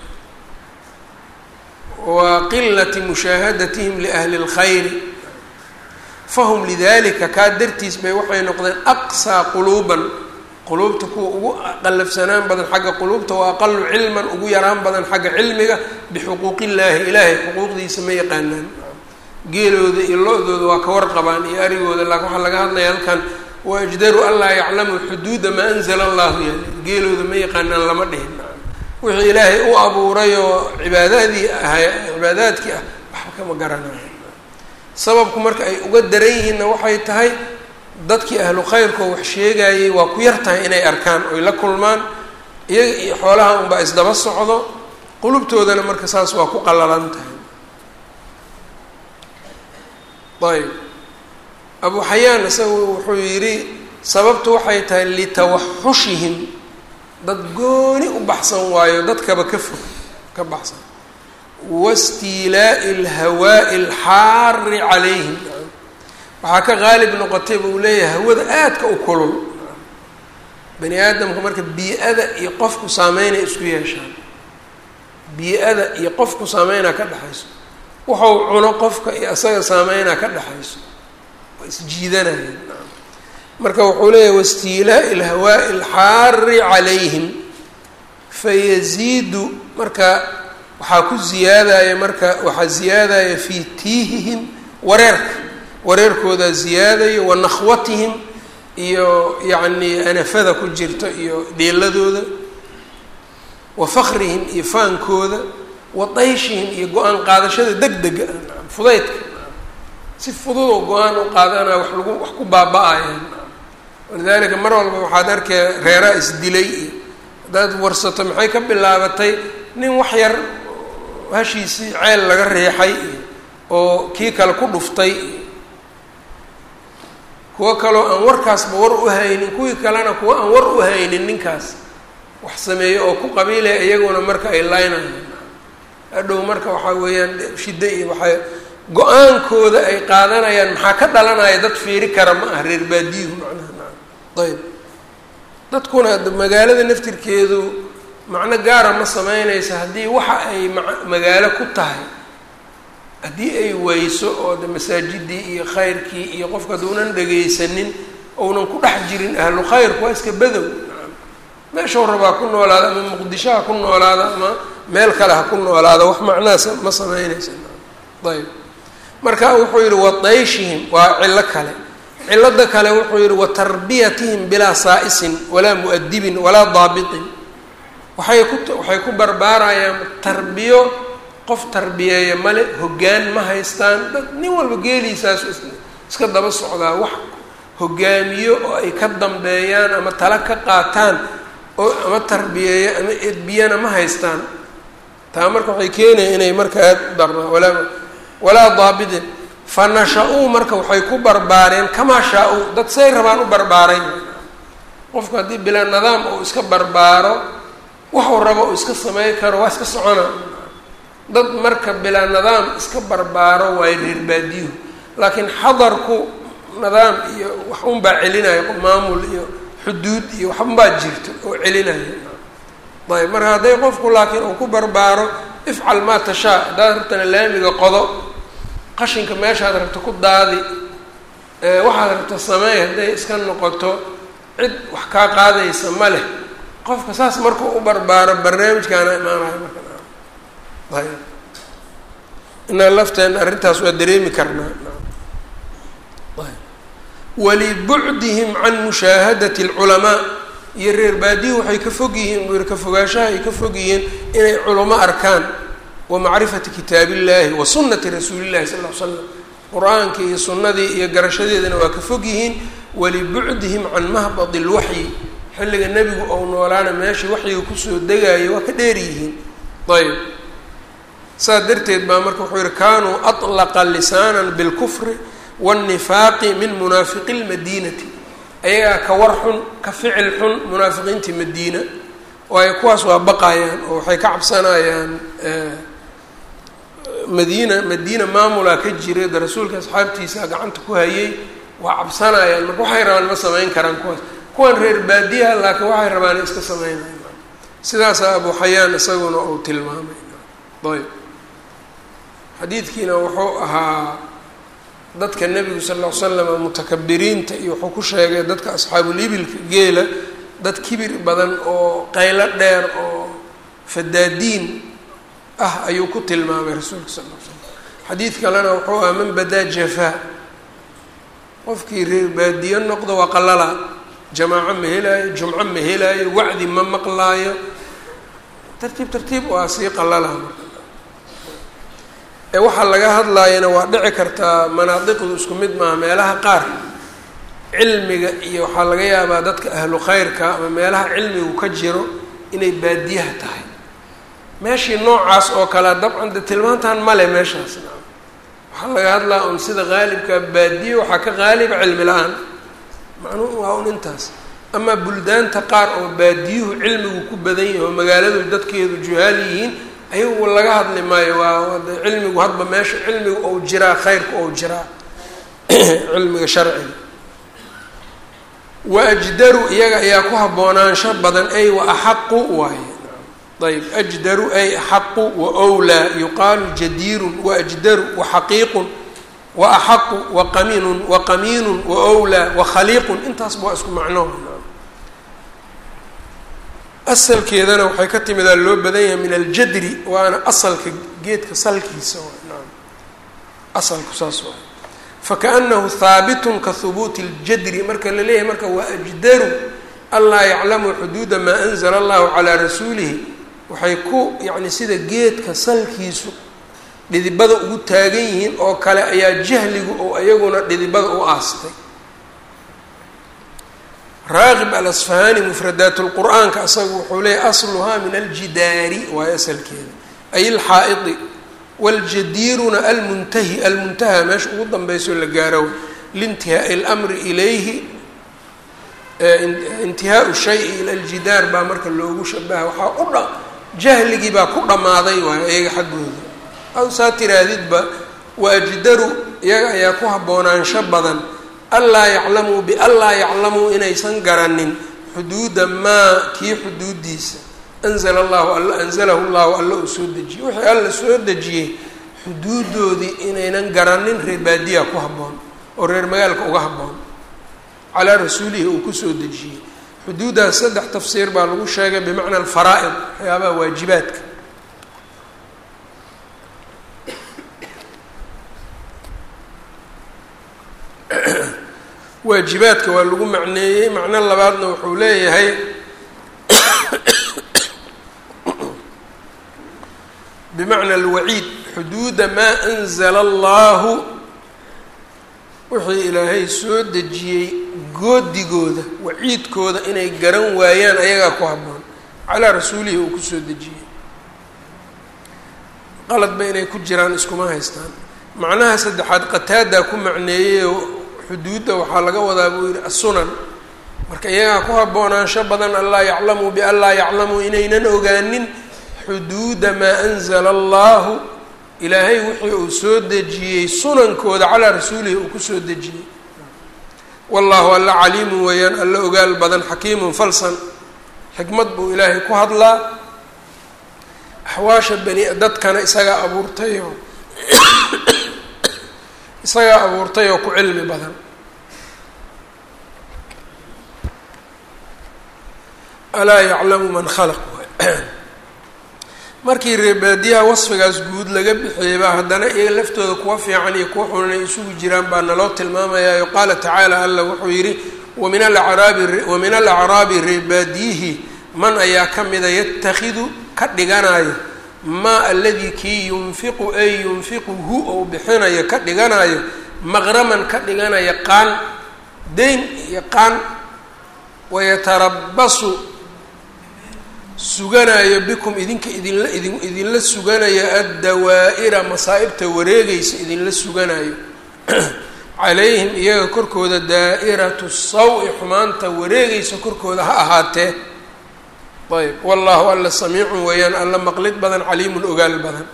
wa qilati mushaahadatihim liahli اlkhayri fahum lidalika kaa dartiis bay waxay noqdeen aqsaa quluuban quluubta kuwa ugu qallafsanaan badan xagga quluubta wa aqalu cilman ugu yaraan badan xagga cilmiga bixuquuq illaahi ilaahay xuquuqdiisa ma yaqaanaan geelooda iyo lo-dooda waa ka warqabaan iyo arigooda laakin waxaa laga hadlaya halkan waajdaru an laa yaclamuu xuduuda maa anzala allahu yali geelooda ma yaqaanaan lama dhihin wixii ilaahay u abuuray oo cibaadaadii ahay cibaadaadkii ah waxba kama garanayo sababku marka ay uga daran yihiinna waxay tahay dadkii ahlu khayrkoo wax sheegayay waa ku yar tahay inay arkaan oy la kulmaan iyaga iyo xoolaha unbaa isdaba socdo qulubtoodana marka saas waa ku qallalan tahay ayb abu xayaan isagu wuxuu yidhi sababtu waxay tahay litawaxushihim dad gooni u baxsan waayo dadkaba ka fog ka baxsan wastiilaa'i alhawaa'i alxaari calayhim waxaa ka qaalib noqotay buu leeyahay hawada aadka u kulul bani aadamka marka bii-ada iyo qofku saameynay isku yeeshaan bii-ada iyo qofku saameynaa ka dhexayso wuxuu cuno qofka iyo isaga saameynaa ka dhexayso waa isjiidanayeen marka wuxuu leeyahy wastiilaa'i ilhawaa'i alxaari calayhim fayaziidu marka waxaa ku ziyaadaya marka waxaa ziyaadaya fii tiihihim wareerka wareerkoodaa ziyaadayo wa nakhwatihim iyo yacni anafada ku jirta iyo dheeladooda wa fakrihim iyo faankooda wa dayshihim iyo go-aan qaadashada deg dega fudaydka si fudud oo go-aan u qaadanaya wax lagu wax ku baaba-aya walidaalika mar walba waxaad arkaya reeraa isdilay iyo haddaad warsato maxay ka bilaabatay nin wax yar hashiisii ceel laga riixay iyo oo kii kale ku dhuftay kuwo kaloo aan warkaasba war u haynin kuwii kalena kuwo aan war u haynin ninkaas wax sameeyo oo ku qabiilaya iyaguna marka ay laynayaan hadhow marka waxaa weeyaan shiddo iyo waxay go-aankooda ay qaadanayaan maxaa ka dhalanaya dad fiiri kara ma ah reer baadiyuhu macnaha naam ayb dadkuna magaalada naftirkeedu macno gaara ma sameynaysa haddii waxa ay ma magaalo ku tahay haddii ay weyso oo de masaajidii iyo khayrkii iyo qofka haduunan dhegaysanin ounan ku dhex jirin ahlu khayrku waa iska badow meeshau rabaa ku noolaada ama muqdisho ha ku noolaada ama meel kale ha ku noolaada wax macnahaas ma sameynaysa ayb marka wuxuu yihi wa dayshihim waa cillo kale cilada kale wuxuu yihi wa tarbiyatihim bilaa saa'isin walaa mu'adibin walaa daabitin waxay ku waxay ku barbaarayaan tarbiyo qof tarbiyeeya male hoggaan ma haystaan dad nin walba geeliisaas iska daba socdaa wax hogaamiyo oo ay ka dambeeyaan ama tala ka qaataan oo ama tarbiyeeya ama edbiyana ma haystaan taa marka waxay keenaya inay marka aad u darnaa walaa walaa daabitin fa nasha-uu marka waxay ku barbaareen kamaa shaa-uu dad say rabaan u barbaaray qofku haddii bilaa nidaam uu iska barbaaro waxuu rabo uu iska samey karo waa iska socona dad marka bilaa nidaam iska barbaaro waayo reer baadiyuhu laakiin xadarku nidaam iyo wax unbaa celinaya maamul iyo xuduud iyo waxunbaa jirto oo celinaya ayb marka hadday qofku laakiin uu ku barbaaro ifcal maa tashaa haddaad rabtana laamiga qodo qashinka meeshaad rabto ku daadi waxaad rabto sameey hadday iska noqoto cid wax kaa qaadaysa ma leh qofka saas markuu u barbaaro barnaamijkaana imaanayo marka ayb inaa lafteena arrintaas waa dareemi karnaa walibucdihim can mushaahadati alculamaa iyo reer baadiyu waxay ka fog yihiin buu yihi ka fogaanshaha ay ka fog yihiin inay culamo arkaan wa macrifati kitaab illahi wa sunnati rasuuli llahi sal l slam qur-aanka iyo sunnadii iyo garashadeedana waa ka fog yihiin walibucdihim can mahbadi lwaxyi xilliga nebigu ou noolaana meeshii waxyiga kusoo degayo waa ka dheer yihiin ayb saas darteed baa marka wuxuu yihi kanuu atlaqa lisaanan bilkufri wاnnifaaqi min munaafiqi lmadiinati ayagaa ka war xun ka ficil xun munaafiqiintii madiina waayo kuwaas waa baqayaan oo waxay ka cabsanayaan madiina madiina maamulaa ka jira de rasuulka asxaabtiisa gacanta ku hayay waa cabsanayaan marka waxay rabaan ma samayn karaan kuwaas kuwan reer baadiyaha laakiin waxay rabaan iska samaynayan sidaasaa abu xayaan isaguna uu tilmaamay ayb xadiidkiina wuxuu ahaa dadka nebigu sal ll ly slam mutakabiriinta iyo wuxuu ku sheegay dadka asxaabulibilka geela dad kibir badan oo qaylo dheer oo fadaadiin ah ayuu ku tilmaamay rasuulka sal l slam xadiid kalena wuxuu ahaa man badaa jafaa qofkii reer baadiyo noqdo waa qalalaa jamaaco ma helaayo jumco ma helaayo wacdi ma maqlaayo tartiib tartiib waa sii qalalaa marka ee waxaa laga hadlaayana waa dhici kartaa manaadiqdu isku mid maaha meelaha qaar cilmiga iyo waxaa laga yaabaa dadka ahlu khayrka ama meelaha cilmigu ka jiro inay baadiyaha tahay meeshii noocaas oo kalea dabcan de tilmaantan male meeshaas waxaa laga hadlaa un sida qaalibka baadiye waxaa ka qaaliba cilmi la-aan macnuhu waa un intaas amaa buldaanta qaar oo baadiyuhu cilmigu ku badan yahay oo magaaladu dadkeedu juhaal yihiin ayagu laga hadli maayo waa de cilmigu hadba meesha cilmigu ou jiraa khayrku ou jiraa cilmiga sharciga wa ajdaru iyaga ayaa ku haboonaansho badan ay wa axaqu waaye ayb ajdaru ay axaqu waowlaa yuqaalu jadiirun waajdaru waxaqiiqun waaxaqu waqaminun waqamiinun waowlaa wakhaliiqun intaasba waa isku macno asalkeedana waxay ka timidaa loo badan yahay min aljadri waana asalka geedka salkiisa naam asalku saas waa fakaanahu haabitun ka hubuuti اljadri marka la leeyahay marka waa ajdaru anlaa yaclamu xuduuda maa anzla allahu calaa rasuulihi waxay ku yacni sida geedka salkiisu dhidibada ugu taagan yihiin oo kale ayaa jahligu oo iyaguna dhidibada u aastay raaqib alasfahaani mufradaat lqur'aanka asaga wuxuu leeyahy asluhaa min aljidaari waayo asalkeeda ay alxaa'idi waljadiiruna almuntahi almuntaha meesha ugu danbeyso la gaaro liintihaai اlamri ilayhi intihaau shayi ila aljidaar baa marka loogu shabaha waxaa u dha jahligii baa ku dhammaaday waayo iyaga xaggooda aw saa tiraadidba waajdaru iyaga ayaa ku haboonaansho badan anlaa yaclamuu bianlaa yaclamuu inaysan garanin xuduuda maa kii xuduudiisa anzala allahu alla anzalahu llahu alla uu soo dejiyey wixii alla soo dejiyey xuduudoodii inaynan garanin reer baadiya ku habboon oo reer magaalka uga habboon calaa rasuulihi uu kusoo dejiyey xuduuddaas saddex tafsiir baa lagu sheegay bimacna alfaraa'id waxyaabaha waajibaadka waajibaadka waa lagu macneeyey macno labaadna wuxuu leeyahay bimacna alwaciid xuduuda maa anzala allahu wixii ilaahay soo dejiyey goodigooda waciidkooda inay garan waayaan ayagaa ku habboon calaa rasuulihi uu kusoo dejiyey qaladba inay ku jiraan iskuma haystaan macnaha saddexaad qataadaa ku macneeyey xuduudda waxaa laga wadaa buu yihi assunan marka iyagaa ku haboonaansho badan anlaa yaclamuu bianlaa yaclamuu inaynan ogaanin xuduuda maa anzala allahu ilaahay wixii uu soo dejiyey sunankooda calaa rasuulihi uu kusoo dejiyey wallahu alla caliimun weeyaan alla ogaal badan xakiimun falsan xikmad buu ilaahay ku hadlaa axwaasha bani dadkana isagaa abuurtay oo isagaa abuurtay oo ku cilmi badan alaa yaclamu man khalaq markii reebaadiyaha wasfigaas guud laga bixiyey baa haddana iyaga laftooda kuwa fiican iyo kuwa xun inay isugu jiraan baa naloo tilmaamayayo qaala tacaala alla wuxuu yidhi wamin alacraabi wamin alacraabi reebaadiyihi man ayaa ka mida yatakhidu ka dhiganayo maa aladii kii yunfiqu ay yunfiqu hu ou bixinayo ka dhiganayo maqraman ka dhiganaya qaan dayn iyo qaan wayatarabasu suganayo bikum idinka idinla idin idinla suganayo addawaa'ira masaa'ibta wareegaysa idinla suganayo calayhim iyaga korkooda daa'iratu saw-i xumaanta wareegaysa korkooda ha ahaatee ayb wallahu alla samiicun weeyaan alla maqlid badan caliimun ogaal badan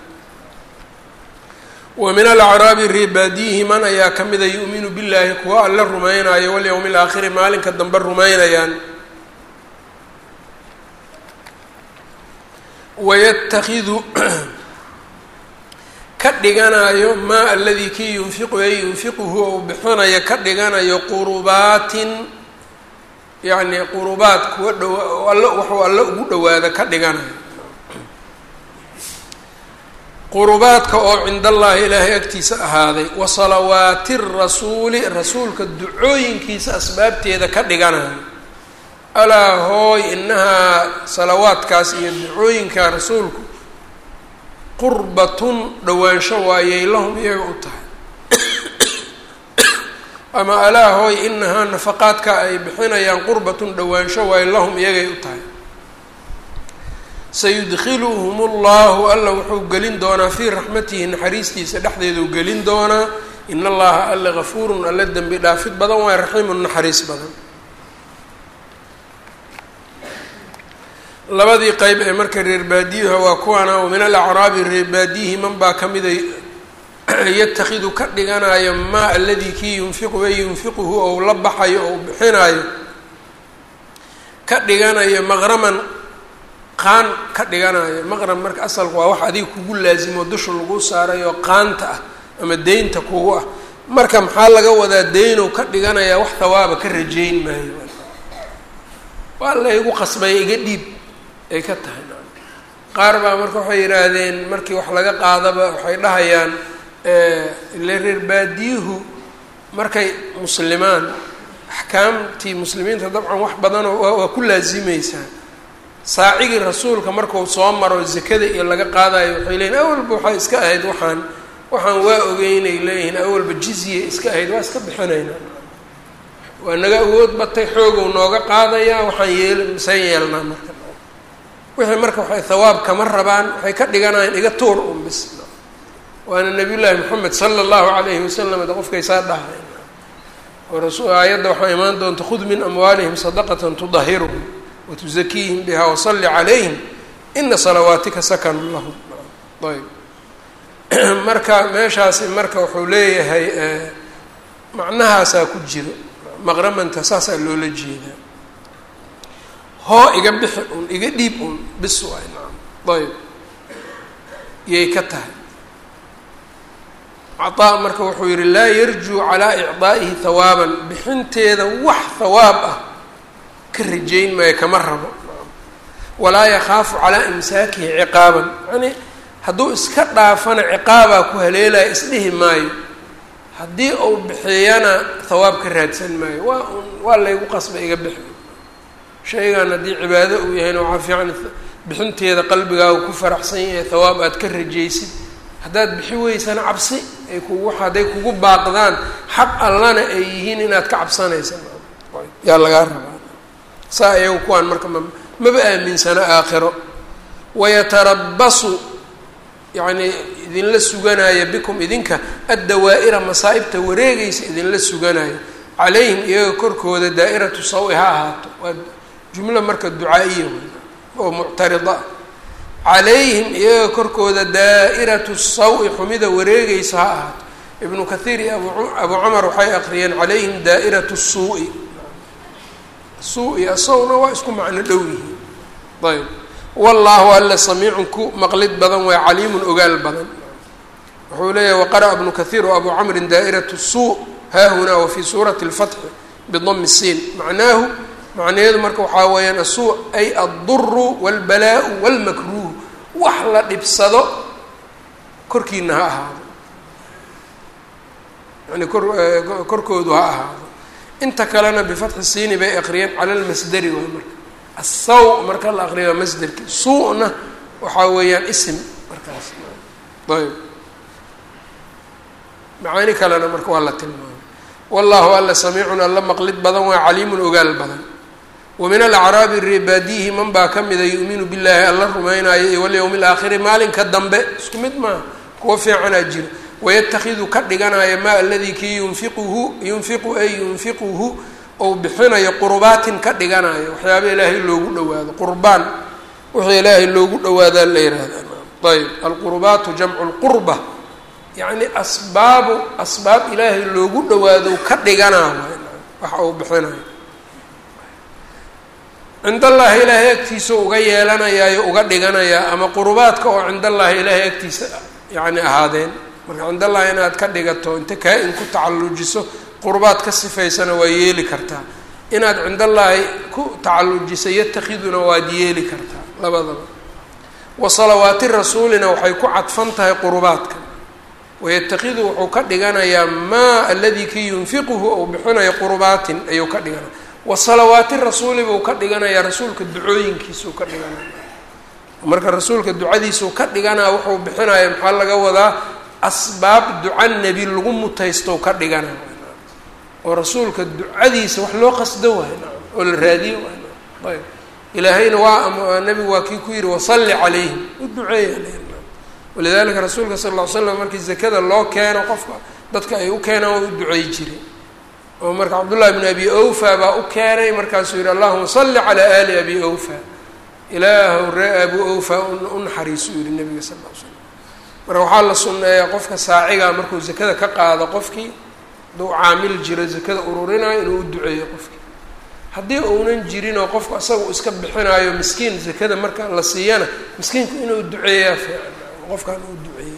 wa min alacraabi reebaadiyihi man ayaa ka mida yu'minu billaahi kuwa alla rumaynayo walyowmi alaakhiri maalinka dambe rumaynayaan wayatakidu ka dhiganayo maa aladii kii yunfiqu ay yunfiquhu ou bixinayo ka dhiganayo qurubaatin yacni qurubaat kuwa dhawa alla waxuu alla ugu dhawaada ka dhiganayo qurubaadka oo cinda allaahi ilaahay agtiisa ahaaday wa salawaati rasuuli rasuulka ducooyinkiisa asbaabteeda ka dhiganayo alaa hooy inahaa salawaadkaas iyo ducooyinka rasuulku qurbatun dhowaansho waayay lahum iyaga u tahay ama alaa hooy inahaa nafaqaadka ay bixinayaan qurbatun dhowaansho waayo lahum iyagay u tahay sayudkiluhum allahu alla wuxuu gelin doonaa fii raxmatihi naxariistiisa dhexdeeduu gelin doonaa in allaha alla gafuurun alla dembi dhaafid badan waay raxiimun naxariis badan labadii qeyb ee marka reer baadiyaha waa kuwaana wa min alacraabi reer baadiyihi man baa ka mida yatakhidu ka dhiganayo maa aladii kii yunfiqu ay yunfiquhu ou la baxayo ou bixinayo ka dhiganayo maqraman qaan ka dhiganayo maqrab marka asalku waa wax adiga kugu laasimo dusha lagu saarayo qaanta ah ama deynta kugu ah marka maxaa laga wadaa deynow ka dhiganayaa wax hawaaba ka rajeyn maayo waa laygu qasbay iga dhiib ay ka tahay qaar baa marka waxay yidhaahdeen markii wax laga qaadaba waxay dhahayaan ile reer baadiyuhu markay muslimaan axkaamtii muslimiinta dabcan wax badanoo waa ku laasimaysaa saacigii rasuulka markuu soo maro zakada iyo laga qaadayo waxay leeyihin awalba waxay iska ahayd waxaan waxaan waa ogeynay leeyihiin awalba jizye iska ahayd waa iska bixinayna waa naga awood batay xoogow nooga qaadayaa waxaan yeel misaan yeelnaa marka wixii marka waxay hawaab kama rabaan waxay ka dhiganayaan iga tuur un bis waana nabiy llaahi moxamed sala allahu calayhi wasalam de qofkaysaa dhahay oo rasu aayadda waxaa imaan doonta khud min amwaalihim sadaqatan tudahiruhum watuzakiihim biha wasalli calayhim ina salawaatika sakanun lahum ayb marka meeshaasi marka wuxuu leeyahay macnahaasaa ku jiro maqramanta saasaa loola jeedaa hoo iga bixi un iga dhiib un bis waay naam ayb yay ka tahay cataa marka wuxuu yihi laa yarjuu calaa icdaa'ihi hawaaban bixinteeda wax hawaab ah ka rajayn maayo kama rabo walaa yakhaafu calaa imsaakihi ciqaaban yani hadduu iska dhaafana ciqaabaa ku haleelaya isdhihi maayo haddii uu bixiyana hawaab ka raadsan maayo waa un waa laygu qasba iga bixi shaygan haddii cibaado uu yahayna waxaa fiican bixinteeda qalbigaaga ku faraxsan yahay hawaab aad ka rajaysid haddaad bixi weysana cabsi ay kugu hadday kugu baaqdaan xaq allana ay yihiin inaad ka cabsanaysa yaa lagaa rabaa saa iyagu kuwaan marka ma maba aaminsana aakhiro wayatarabasu yacnii idinla suganaya bikum idinka addawaa'ira masaa'ibta wareegaysa idinla suganaya calayhim iyaga korkooda daa'iratu sawi ha ahaato waa jumlo marka ducaa-iya oo muctarida ah calayhim iyaga korkooda daa'iratu sawi xumida wareegaysa ha ahaato ibnu kathiir iyo abu abu cumar waxay aqriyeen calayhim daa'iratu suu-i suu-i asaguna waa isku macno dhow yihiin ayb wallaahu alla samiicun ku maqlid badan waa caliimun ogaal badan wuxuu leeyahay waqara'a ibnu kathiir wa abu camrin daa'iratu suu haahunaa wa fii suurati اlfatxi bidami siin macnaahu macnaheedu marka waxaa weeyaan asuu ay adduru wاlbalaau wاlmakruuh wax la dhibsado korkiina ha ahaado yani kor korkoodu ha ahaado inta kalena bifatxi siini bay aqriyeen cala lmasderi waa marka asaw marka la aqriya waa masderki suu-na waxaa weeyaan isim markaas ayb macaani kalena marka waa la tilmaamay wallahu alla samiicun alla maqlid badan waa caliimun ogaal badan wa min alacraabi reebaadiyihi man baa ka mida yu'minu billaahi alla rumaynaayo iyo walyowmi alaakhiri maalinka dambe isku mid maaha kuwa fiicanaa jira wayatakidu ka dhiganaya maa aladii kii yunfiquhu yunfiqu ay yunfiquhu ou bixinayo qurbaatin ka dhiganayo waxyaaba ilaahay loogu dhawaado qurbaan wixii ilaahay loogu dhawaadaa la yihahdaa ayb alqurbaatu jamcu lqurba yacni asbaabu asbaab ilaahay loogu dhawaado ka dhiganaa waxa uu bixinayo cind allaahi ilaahay agtiisa uga yeelanayaayo uga dhiganayaa ama qurbaadka oo cind allaahi ilaahay agtiisa yacni ahaadeen marka cind allahi inaad ka dhigato inta kaa-in ku tacallujiso qurbaad ka sifaysana waa yeeli kartaa inaad cind allaahi ku tacallujiso yatakiduna waad yeeli kartaa labadaba wa salawaati rasuulina waxay ku cadfan tahay qurbaadka wayatakidu wuxuu ka dhiganayaa maa aladii kii yunfiquhu ou bixinayo qurbaatin ayuu ka dhiganaya wa salawaati rasuuli buu ka dhiganayaa rasuulka ducooyinkiisuu ka dhiganaya marka rasuulka ducadiisuu ka dhiganaa wuxuu bixinaya maxaa laga wadaa asbaab duca nebi lagu mutaysto ka dhigana oo rasuulka ducadiisa wax loo qasdo waay oo la raadiyo waay ayb ilaahayna waa nabigu waa kii ku yihi wasalli calayhim u duceeya walidalika rasuulka sal ll ly slam markii zakada loo keeno qofka dadka ay u keenaan waa u ducey jiray oo marka cabdullahi bn abi awfa baa u keenay markaasuu yihi allahuma salli calaa ali abi awfa ilaahu ree abu awfa u naxariisu yihi nabiga sal l slam marka waxaa la sunneeyaa qofka saaciga markuu zakada ka qaado qofkii hadduu caamil jiro zakada ururinayo inuu u duceeyo qofkii haddii uunan jirin oo qofku asaga uu iska bixinaayo miskiin zakada marka la siiyana miskiinku inuu duceeyaa fiican qofkan uu duceeya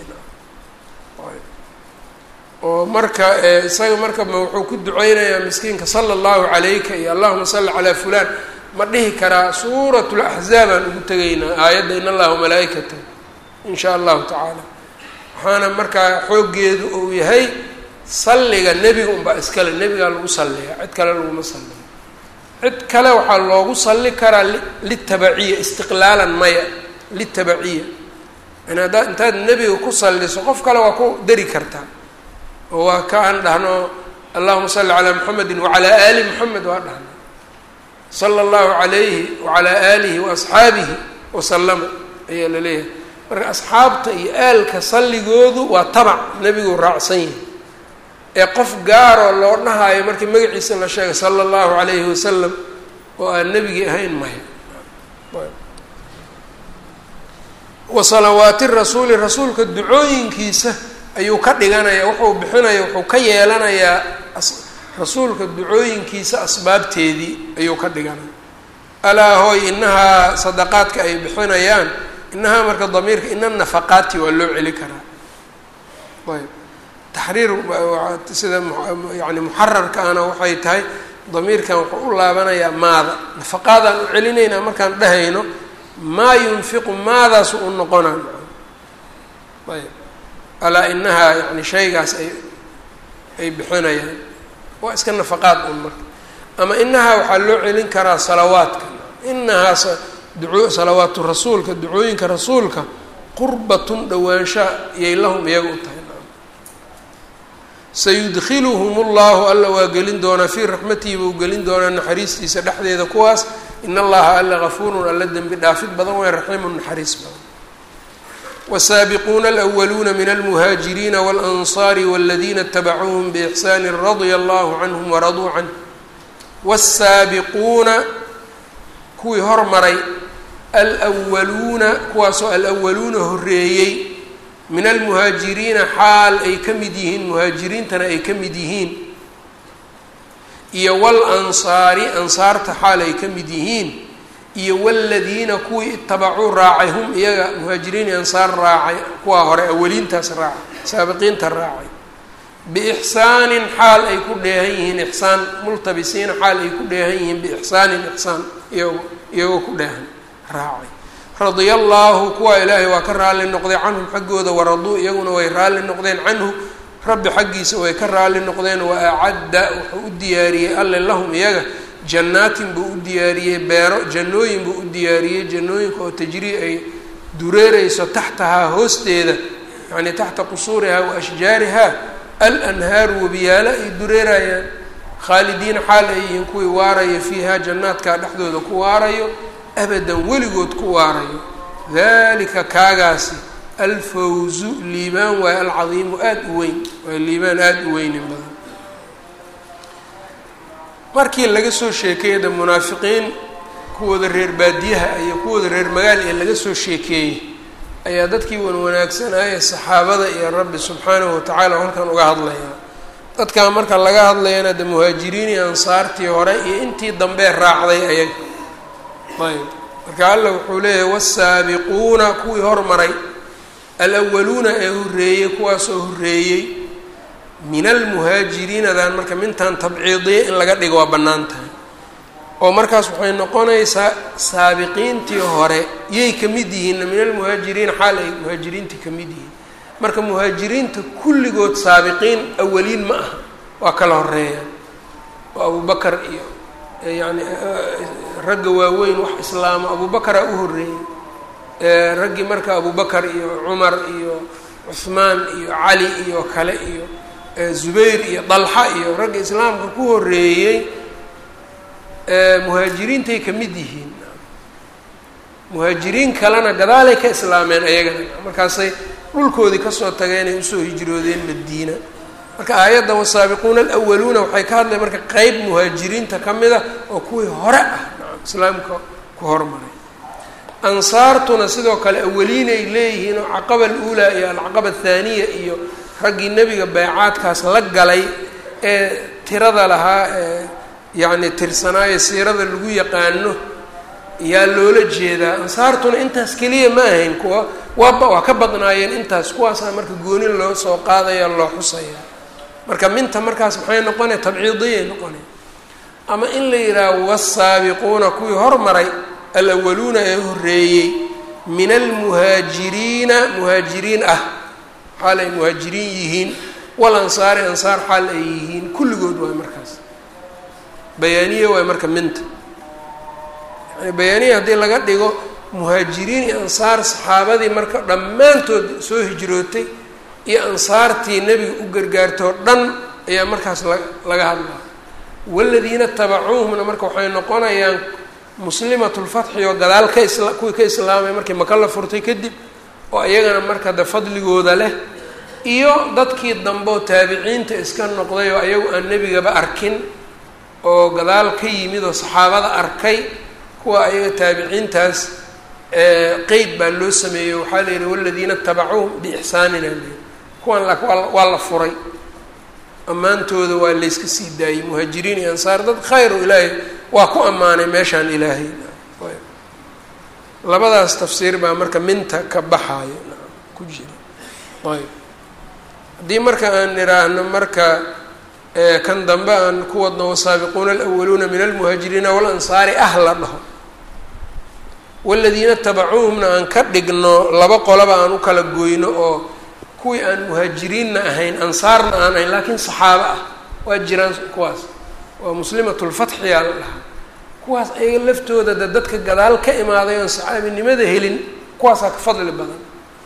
oo marka isaga marka ma wuxuu ku duceynayaa miskiinka sala allahu calayka iyo allahuma salli calaa fulaan ma dhihi karaa suurat laxzaab aan ugu tegaynaa aayadda in allaha malaaikata in shaa allahu tacaala waxaana markaa xooggeedu uu yahay salliga nebiga unbaa iskale nebigaa lagu salliyaa cid kale laguma salliyo cid kale waxaa loogu salli karaa litabaciya istiqlaalan maya litabaciya yani haddaad intaad nebiga ku salliso qof kale waa ku dari kartaa oo waa ka aan dhahno allahuma salli calaa muxamedin wacalaa aali muxamed waa dhahno sala allahu calayhi wacalaa aalihi waasxaabihi wasalama ayaa la leeyahay marka asxaabta iyo aalka salligoodu waa tabac nebigu raacsan yahay ee qof gaaroo loo dhahaayo markii magaciisa la sheegay sala allahu calayhi wasalam oo aan nebigii ahayn maya wa salawaati rasuuli rasuulka ducooyinkiisa ayuu ka dhiganaya wuxuu bixinaya wuxuu ka yeelanayaa rasuulka ducooyinkiisa asbaabteedii ayuu ka dhiganaya alaa hooy inahaa sadaqaadka ay bixinayaan inahaa marka damiirka ina nafaqaati waa loo celi karaa ayb taxriir sida yani muxararka ana waxay tahay damiirkan wuxuu u laabanayaa maada nafaqaadaan u celinaynaa markaan dhahayno maa yunfiqu maadaasu u noqonaa ayb alaa inahaa yani shaygaas ay ay bixinayaan waa iska nafaqaad un marka ama inahaa waxaa loo celin karaa salawaadka inahaa duco salawaatu rasuulka ducooyinka rasuulka qurbatun dhowaansha iyay lahum iyaga u tahay sayudkiluhum ullahu alla waa gelin doonaa fii raxmatihi buu gelin doonaa naxariistiisa dhexdeeda kuwaas in allaha alla gafuurun alla dembi dhaafid badan way raxiimun naxariis badan wsaabiquuna alأwaluuna min almuhaajiriina waاlanصaari wاladiina اtabacuuhm bإxsaani radia allahu canhum waraduu canh wالsaabiquuna kuwii hormaray alwaluuna kuwaasoo alwaluuna horeeyey min almuhaajiriina xaal ay ka mid yihiin muhaajiriintana ay ka mid yihiin iyo walansaari ansaarta xaal ay ka mid yihiin iyo wladiina kuwii itabacuu raacay hum iyaga muhaajiriin iyo ansaar raacay kuwaa hore awaliintaas raacay saabiqiinta raacay biixsaanin xaal ay ku dheehan yihiin ixsaan multabisiina xaal ay ku dheehan yihiin biixsaanin ixsaan iyago iyagoo ku dheehan raacay radia allaahu kuwaa ilaahay waa ka raalli noqday canhum xaggooda waraduu iyaguna way raalli noqdeen canhu rabbi xaggiisa way ka raalli noqdeen wa acadda wuxuu u diyaariyey alle lahum iyaga jannaatin buu u diyaariyey beero jannooyin buu u diyaariyey jannooyinka oo tajrii ay dureereyso taxtahaa hoosteeda yacnii taxta qusuurihaa wa ashjaarihaa alanhaaru wabiyaalo ay dureerayaan khaalidiina xaal ay yihiin kuwii waaraya fiihaa jannaadkaa dhexdooda ku waarayo abadan weligood ku waarayo dalika kaagaasi alfawzu liibaan waayo alcadiimu aada u weyn waa liibaan aada u weynin badan markii laga soo sheekeeyey de munaafiqiin kuwooda reer baadiyaha iyo kuwooda reer magaal ee laga soo sheekeeyey ayaa dadkii wan wanaagsanaaye saxaabada iyo rabbi subxaanahu watacaala halkan uga hadlayaa dadkaa marka laga hadlayana de muhaajiriin iyo ansaartii hore iyo intii dambee raacday ayaga ayb marka alla wuxuu leeyahay wasaabiquuna kuwii hormaray alawaluuna ee horreeyey kuwaasoo horreeyey min almuhaajiriinadan marka mintan tabciidiya in laga dhigo waa bannaan tahay oo markaas waxay noqonaysaa saabiqiintii hore yay ka mid yihiinna min almuhaajiriina xaal ay muhaajiriintii ka mid yihiin marka muhaajiriinta kulligood saabiqiin awaliin ma aha waa kala horeeyaan oo abubakar iyo yacni ragga waaweyn wax islaama abubakaraa u horreeyey raggii marka abubakar iyo cumar iyo cuhmaan iyo cali iyo kale iyo zubayr iyo dalxa iyo ragga islaamka ku horeeyey muhaajiriintay ka mid yihiin muhaajiriin kalena gadaalay ka islaameen ayagana markaasay dhulkoodii kasoo tageen ay usoo hijroodeen madiina marka aayaddan wasaabiquuna alawaluuna waxay ka hadlay marka qeyb muhaajiriinta ka mid a oo kuwii hore ah islaamka ku hormaray ansaartuna sidoo kale awaliinay leeyihiin oo caqaba aluulaa iyo alcaqaba athaaniya iyo raggii nebiga baycaadkaas la galay ee tirada lahaa ee yacni tirsanaayo siirada lagu yaqaano yaa loola jeedaa ansaartuna intaas keliya ma ahayn kuwa waaba waa ka badnaayeen intaas kuwaasaa marka gooni loo soo qaadaya loo xusaya marka minta markaas maxay noqonaya tabciidiyay noqonaya ama in la yidhaaho wasaabiquuna kuwii hormaray alawaluuna ee horreeyey min almuhaajiriina muhaajiriin ah xaal ay muhaajiriin yihiin wal ansaari ansaar xaal ay yihiin kulligood waay markaas bayaaniye waay marka minta yani bayaaniya haddii laga dhigo muhaajiriin iyo ansaar saxaabadii marka dhammaantood soo hijrootay iyo ansaartii nebiga u gargaartoo dhan ayaa markaas la laga hadlaa waladiina tabacuuhumna marka waxay noqonayaan muslimatulfatxi oo gadaal ka isla kuwii ka islaamay markii maka la furtay kadib oo iyagana marka de fadligooda leh iyo dadkii dambe oo taabiciinta iska noqday oo ayagu aan nebigaba arkin oo gadaal ka yimid oo saxaabada arkay kuwa ayaga taabiciintaas qeyd baa loo sameeyey waxaa la yidhi waladiina tabacuuhum biixsaanina leyi kuwan la waa la furay ammaantooda waa layska sii daayey muhaajiriin iyo ansaar dad khayr oo ilaahay waa ku ammaanay meeshaan ilaahay labadaas tafsiir baa marka minta ka baxaayo ku jira ayb haddii marka aan idhaahno marka kan dambe aan ku wadno wasaabiquuna alawaluuna min almuhaajiriina walansaari ah la dhaho waladiina tabacuuhumna aan ka dhigno laba qolaba aan u kala goyno oo kuwii aan muhaajiriinna ahayn ansaarna aan ahayn laakiin saxaabo ah waa jiraan kuwaas waa muslimatulfatxiyaa la dhahaa kuwaas ayaga laftooda de dadka gadaal ka imaaday oon saxaabinimada helin kuwaasaa ka fadli badan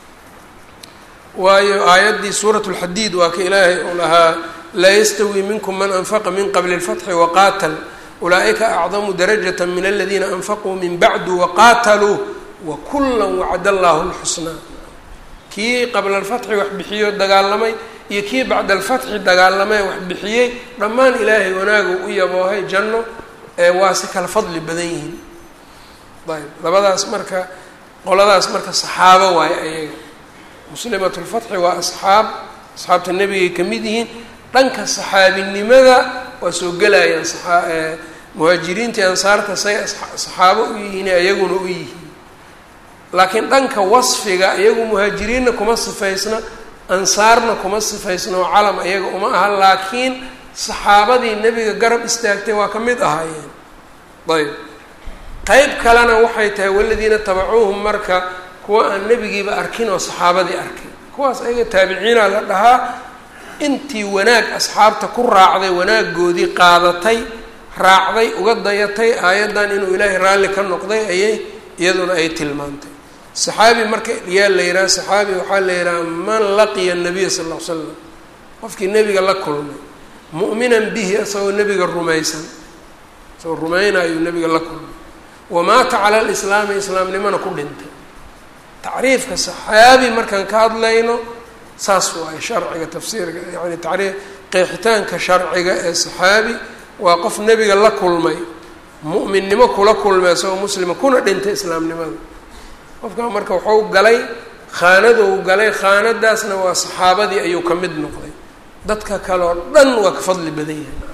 waayo aayaddii suurat lxadiid waa ka ilaahay uu lahaa laa yastawi minkum man anfaqa min qabli اlfatxi waqaatal ulaaئika acdamu darajat min aladiina anfaquu min bacdu waqaataluu wakula wacd allahu اlxusnaa kii qabla alfatxi wax bixiyo dagaalamay iyo kii bacda alfatxi dagaalamay wax bixiyey dhammaan ilaahay wanaagu u yaboohay janno waa si kala fadli badan yihiin ayb labadaas marka qoladaas marka saxaabo waayo ayaga muslimat lfatxi waa asxaab asxaabta nebigay ka mid yihiin dhanka saxaabinimada waa soo gelayaan muhaajiriintii ansaarta say saxaabo u yihiin iyaguna u yihiin laakiin dhanka wasfiga iyagu muhaajiriinna kuma sifaysna ansaarna kuma sifaysna oo calam iyaga uma aha laakiin saxaabadii nebiga garab istaagtay waa ka mid ahaayeen ayb qeyb kalena waxay tahay waladiina tabacuuhum marka kuwa aan nebigiiba arkin oo saxaabadii arkay kuwaas ayaga taabiciina la dhahaa intii wanaag asxaabta ku raacday wanaagoodii qaadatay raacday uga dayatay aayaddan inuu ilaahay raalli ka noqday ayay iyaduna ay tilmaantay saxaabi marka yaa la yidhaha saxaabi waxaa la yidhaha man laqiya nabiya sal ll ly slam qofkii nebiga la kulmay mu'minan bihi isagoo nebiga rumaysan isagoo rumaynaayuu nebiga la kulmay wamaata cala alislaami islaamnimona ku dhintay tacriifka saxaabi markaan ka hadlayno saas waayo sharciga tafsiirka yani tacriif qeexitaanka sharciga ee saxaabi waa qof nebiga la kulmay mu'minnimo kula kulmay isagoo muslima kuna dhintay islaamnimada qofkaa marka waxau galay khaanadou galay khaanadaasna waa saxaabadii ayuu ka mid noqday dadka kale oo dhan waa ka fadli badan yahay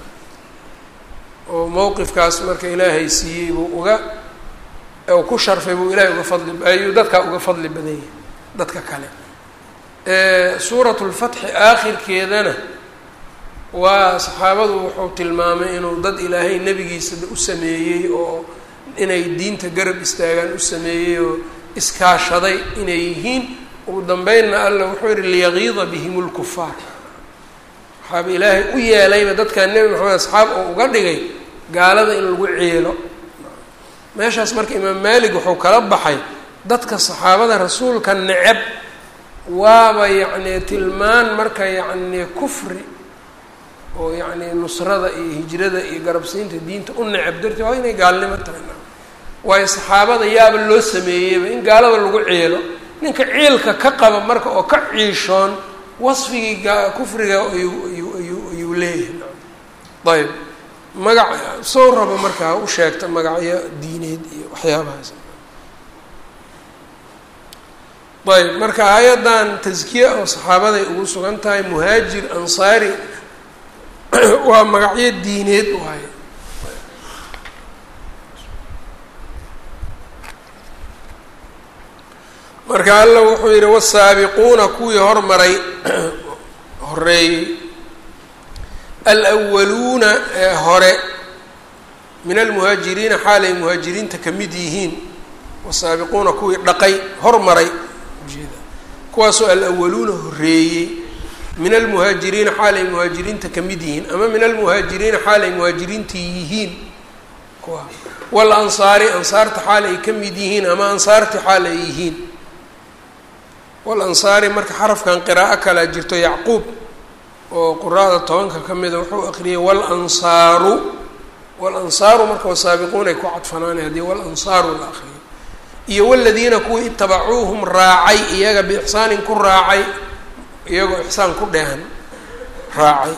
oo mowqifkaas marka ilaahay siiyey buu uga u ku sharfay buu ilahay uga fadli ayuu dadkaa uga fadli badan yahay dadka kale suurat lfatxi aakhirkeedana waa saxaabadu wuxuu tilmaamay inuu dad ilaahay nebigiisa u sameeyey oo inay diinta garab istaagaan u sameeyey oo iskaashaday inay yihiin ugu dambeynna alla wuxuu yihi liyagiida bihim lkufaar waxaaba ilaahay u yeelayba dadkaa nebi maxamed asxaab oo uga dhigay gaalada in lagu ceelo meeshaas marka imaam maalik wuxuu kala baxay dadka saxaabada rasuulka neceb waaba yacni tilmaan marka yacni kufri oo yacni nusrada iyo hijrada iyo garabsiinta diinta u neceb darteed waa inay gaalnimo tahay waayo saxaabada yaaba loo sameeyeyba in gaalada lagu ciilo ninka ciilka ka qaba marka oo ka ciishoon wasfigii kufriga ayuu ayuu ayuu ayuu leeyahay ayb magac soo rabo markaa u sheegta magacyo diineed iyo waxyaabahaas ayb marka aayaddan taskiya oo saxaabaday ugu sugan tahay muhaajir ansaari waa magacyo diineed waaye marka alla wuxuu yidhi wasaabiquuna kuwii hormaray horeeyey alwaluuna ee hore min almuhaajiriina xaalay muhaajiriinta ka mid yihiin wasaabiquuna kuwii dhaqay hormaray ujeeda kuwaasoo alawaluuna horeeyey min almuhaajiriina xaalay muhaajiriinta ka mid yihiin ama min almuhaajiriina xaalay muhaajiriinta yihiin kuwa walansaari ansaarta xaal ay ka mid yihiin ama ansaarti xaal ay yihiin walansaari marka xarafkan qiraa'o kalea jirto yacquub oo quraada tobanka ka mida wuxuu aqriyay walansaaru walansaaru marka wasaabiquun ay ku cadfanaanay haddii walansaaru la aqriyo iyo waladiina kuwii itabacuuhum raacay iyaga biixsaanin ku raacay iyagoo ixsaan ku dheehan raacay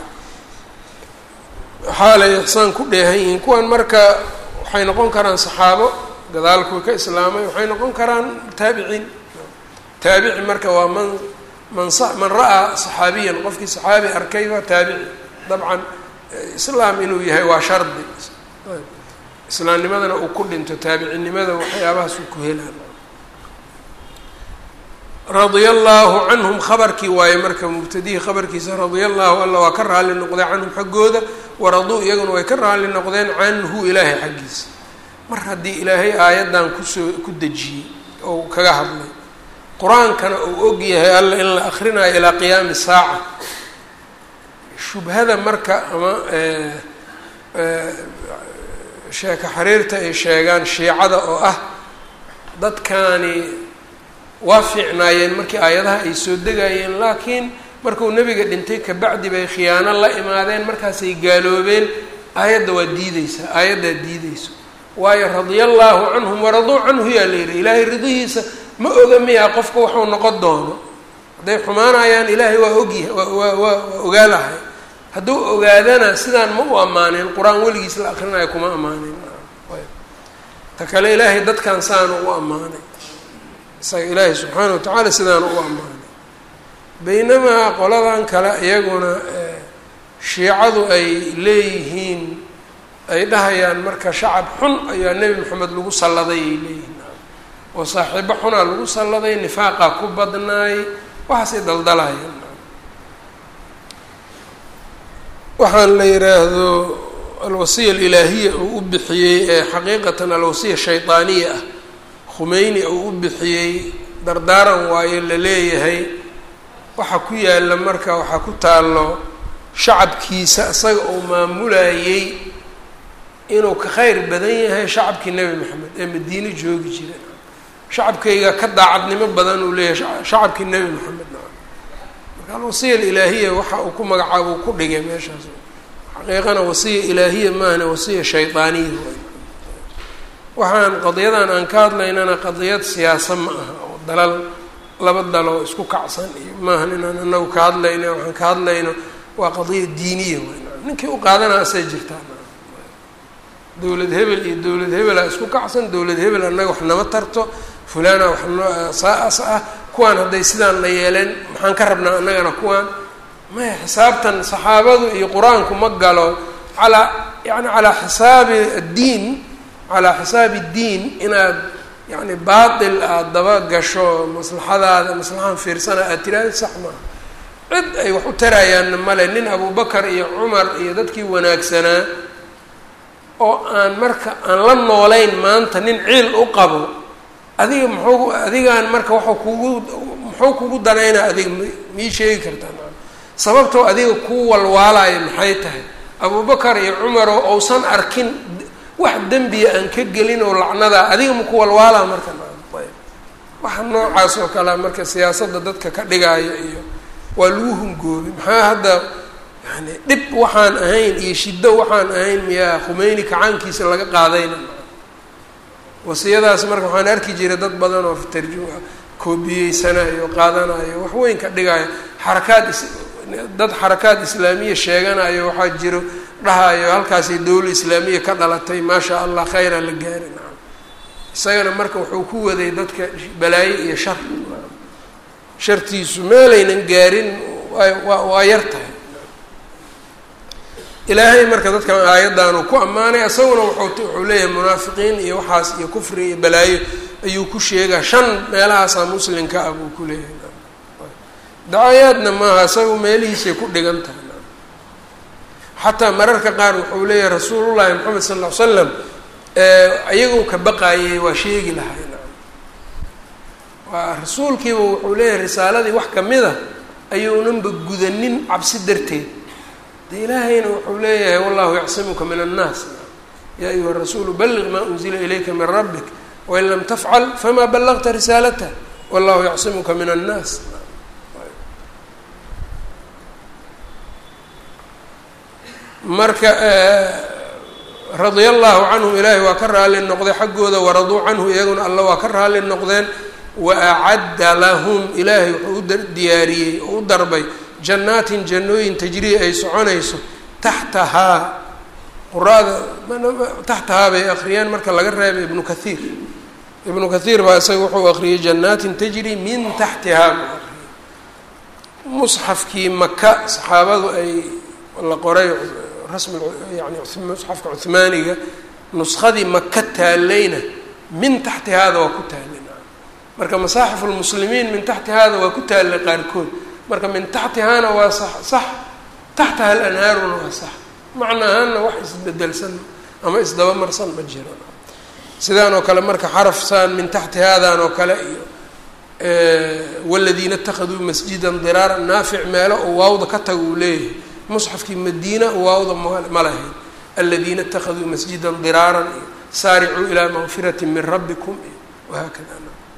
xaalay ixsaan ku dheehan yihiin kuwan marka waxay noqon karaan saxaabo gadaal kuwii ka islaamay waxay noqon karaan taabiciin taabici marka waa man man man ra-aa saxaabiyan qofkii saxaabi arkay waa taabici dabcan islaam inuu yahay waa shardi islaamnimadana uu ku dhinto taabicinimmada waxyaabahaas uu ku helaan radia allaahu canhum khabarkii waaye marka mubtadihii khabarkiisa radia allahu alla waa ka raali noqday canhum xaggooda waraduu iyaguna way ka raali noqdeen canhu ilaahay xaggiisa mar haddii ilaahay aayaddan kusoo ku dejiyey oo kaga hadlay qur-aankana uu og yahay alla in la akrinayo ilaa qiyaami saaca shubhada marka ama sheeko xariirta ay sheegaan shiicada oo ah dadkaani waa fiicnaayeen markii aayadaha ay soo degayeen laakiin markuu nebiga dhintay kabacdi bay khiyaano la imaadeen markaasay gaaloobeen aayadda waa diideysaa aayaddaa diideyso waayo radia allaahu canhum waraduu canhu yaa la yidhi ilaahay ridihiisa ma oga miyaa qofka waxuu noqon doono hadday xumaanayaan ilaahay waa ogyahay waa waa waa ogaalahay hadduu ogaadana sidaan ma u ammaanin qur-aan weligiis la akrinayo kuma ammaanin ta kale ilaahay dadkan saanu u ammaanay isaga ilaahay subxaana wa tacaala sidaanu u ammaanay baynamaa qoladan kale iyaguna shiicadu ay leeyihiin ay dhahayaan marka shacab xun ayaa nebi maxamed lagu salladay ay leeyihiin oo saaxiibo xunaa lagu salladay nifaaqaa ku badnaay waxaasay daldalayan waxaan la yidhaahdo alwasiya alilaahiya uu u bixiyey ee xaqiiqatan alwasiya shaydaaniya ah khumeyni uu u bixiyey dardaaran waayo la leeyahay waxa ku yaalla marka waxaa ku taallo shacabkiisa isaga uu maamulayey inuu ka kheyr badan yahay shacabkii nebi maxamed ee madiine joogi jira shacabkayga ka daacadnimo badan uu leeyahay shacabkii nebi maxamed marka alwasiya alilaahiya waxa uu ku magacaabo uu ku dhigay meeshaas xaqiiqana wasiya ilaahiya maahane wasiya shaydaaniya waxaan qadiyadan aan ka hadlaynana qadiyad siyaasa ma aha oo dalal laba daloo isku kacsan iyo maahan inaan anagu ka hadlayno waxaan ka hadlayno waa qadiya diiniya w ninkii u qaadanaa asay jirtaa dowlad hebel iyo dowlad hebelaa isku kacsan dowlad hebel annaga wax nama tarto fulana wax noo saa-as ah kuwaan hadday sidaan la yeeleen maxaan ka rabnaa annagana kuwaan maya xisaabtan saxaabadu iyo qur-aanku ma galo calaa yani calaa xisaabi addiin calaa xisaabi ddiin inaad yani baatil aada daba gasho maslaxadaada maslaxaan fiirsana aad tiraahda sax maaha cid ay wax u tarayaanna male nin abubakar iyo cumar iyo dadkii wanaagsanaa oo aan marka aan la noolayn maanta nin ciil u qabo adiga muxuu adigaan marka waxau kugu muxuu kugu danaynaa adiga mii sheegi kartaa sababtoo adiga kuu walwaalayo maxay tahay abubakar iyo cumaroo ousan arkin wax dembiya aan ka gelin oo lacnadaa adiga maku walwaalaa marka waxa noocaas oo kalea marka siyaasadda dadka ka dhigaayo iyo waa lagu hungoobi maxaa hadda yani dhib waxaan ahayn iyo shiddo waxaan ahayn miyaa khumeyni kacaankiisa laga qaadayna wasiyadaas marka waxaan arki jiray dad badan oo tarjum koobiyeysanayo qaadanayo wax weyn ka dhigayo xarakaad dad xarakaad islaamiya sheeganayo waxaa jiro dhahayo halkaasay dowla islaamiya ka dhalatay maasha allah khayra la gaari nacam isagana marka wuxuu ku waday dadka balaayo iyo shar shartiisu meelaynan gaarin waa waa yar tahay ilaahay marka dadkan aayaddaanu ku ammaanay isaguna wuxuu wuxuu leeyahay munaafiqiin iyo waxaas iyo kufri iyo balaayo ayuu ku sheegaa shan meelahaasaa muslimka ah buu ku leeyahay dacayaadna maaha isaga meelihiisay ku dhigan tahay xataa mararka qaar wuxuu leeyahay rasuulullahi maxamed sal ll ly slam iyagoo ka baqaayay waa sheegi lahay waa rasuulkiiba wuxuu leeyahay risaaladii wax kamid a ayuunanba gudanin cabsi darteed de ilaahayna wuxuu leeyahay wallahu yacsimuka min annaas yaa ayuha rasuulu balliq maa unzila ilayka min rabbik wain lam tafcal famaa ballagta risaalatah wallahu yacsimuka min annaas marka radia allahu canhum ilaahay waa ka raali noqday xaggooda waraduu canhu iyaguna alla waa ka raali noqdeen wa acadda lahum ilaahay wuxuu u diyaariyey oo u darbay jannaatin jannooyin tajrii ay soconayso taxtahaa quraada taxtahaa bay akriyeen marka laga reebay ibnu kathiir ibnu kathiir baa isaga wuxuu akriyey jannaatin tajri min taxtihaa buu akriyey musxafkii maka saxaabadu ay la qoray rasmi yani musxafka cuhmaaniga nuskadii maka taalayna min taxti haada waa ku taalay marka masaaxifu lmuslimiin min taxti haada waa ku taalay qaarkood marka min taxtihaana waa sax sax taxtaha alanhaaruna waa sax macna ahaanna wax isbedelsan ama isdabamarsan ma jiro sidaan oo kale marka xaraf saan min taxti haadan oo kale iyo waladiina itakaduu masjidan diraaran naafic meelo oo waawda ka taga uu leeyahay musxafkii madiina waawda ma lahayn aladiina itakaduu masjidan diraaran iyo saaricuu ilaa maqfirati min rabbikum iyo wahaakada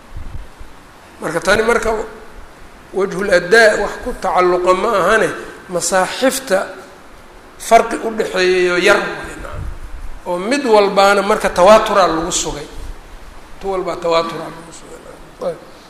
marka tani marka wajhuladdaa wax ku tacalluqa ma ahane masaaxifta farqi u dhexeeyayo yar oo mid walbaana marka tawaaturaa lagu sugay mid walbaa tawaaturaa lagu sugay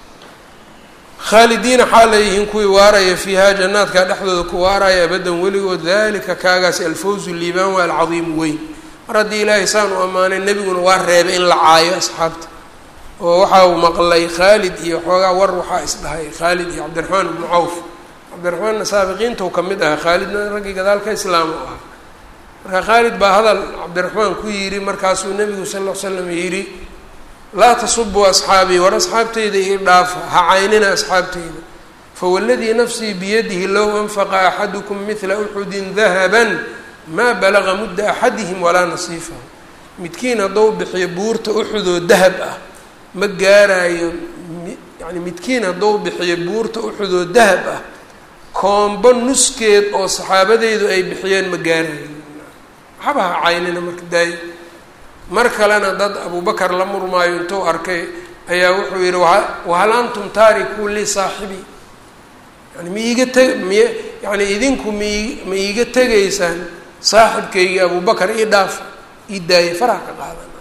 khaalidiina xaal leeyihiin kuwii waaraya fiihaa jannaadkaa dhexdooda ku waaraya abadan weligood dalika kaagaasi alfawzu liibaan waa alcadiimu weyn mar haddii ilaahay saan u ammaanay nebiguna waa reebay in la caayo asxaabta oo waxa uu maqlay khaalid iyo xoogaa war waxaa isdhahay khaalid iyo cabdiraxmaan ibnu cawf cabdiraxmaanna saabiqiintau ka mid ahaa khaalidna raggii gadaalka islaam u ahaa marka khaalid baa hadal cabdiraxmaan ku yidhi markaasuu nebigu sal ll ly slam yidhi laa tasubuu asxaabii war asxaabtayda ii dhaafa ha caynina asxaabtayda fawaladii nafsii biyadihi low anfaqa axadukum midla uxudin dahaban maa balaga mudda axadihim walaa nasiifahu midkiin haddou bixiyo buurta uxudoo dahab ah ma gaaraayo yani midkiin haddou bixiyo buurta uxudoo dahab ah koombo nuskeed oo saxaabadeydu ay bixiyeen ma gaarayo waxaba ha caynina marka daayo mar kalena dad abubakar la murmaayo intuu arkay ayaa wuxuu yidhi wahal antum taarikuu lii saaxibii yani ma iiga teg miy yani idinku mai ma iiga tegaysaan saaxibkaygii abubakar ii dhaaf ii daayay faraha ka qaadana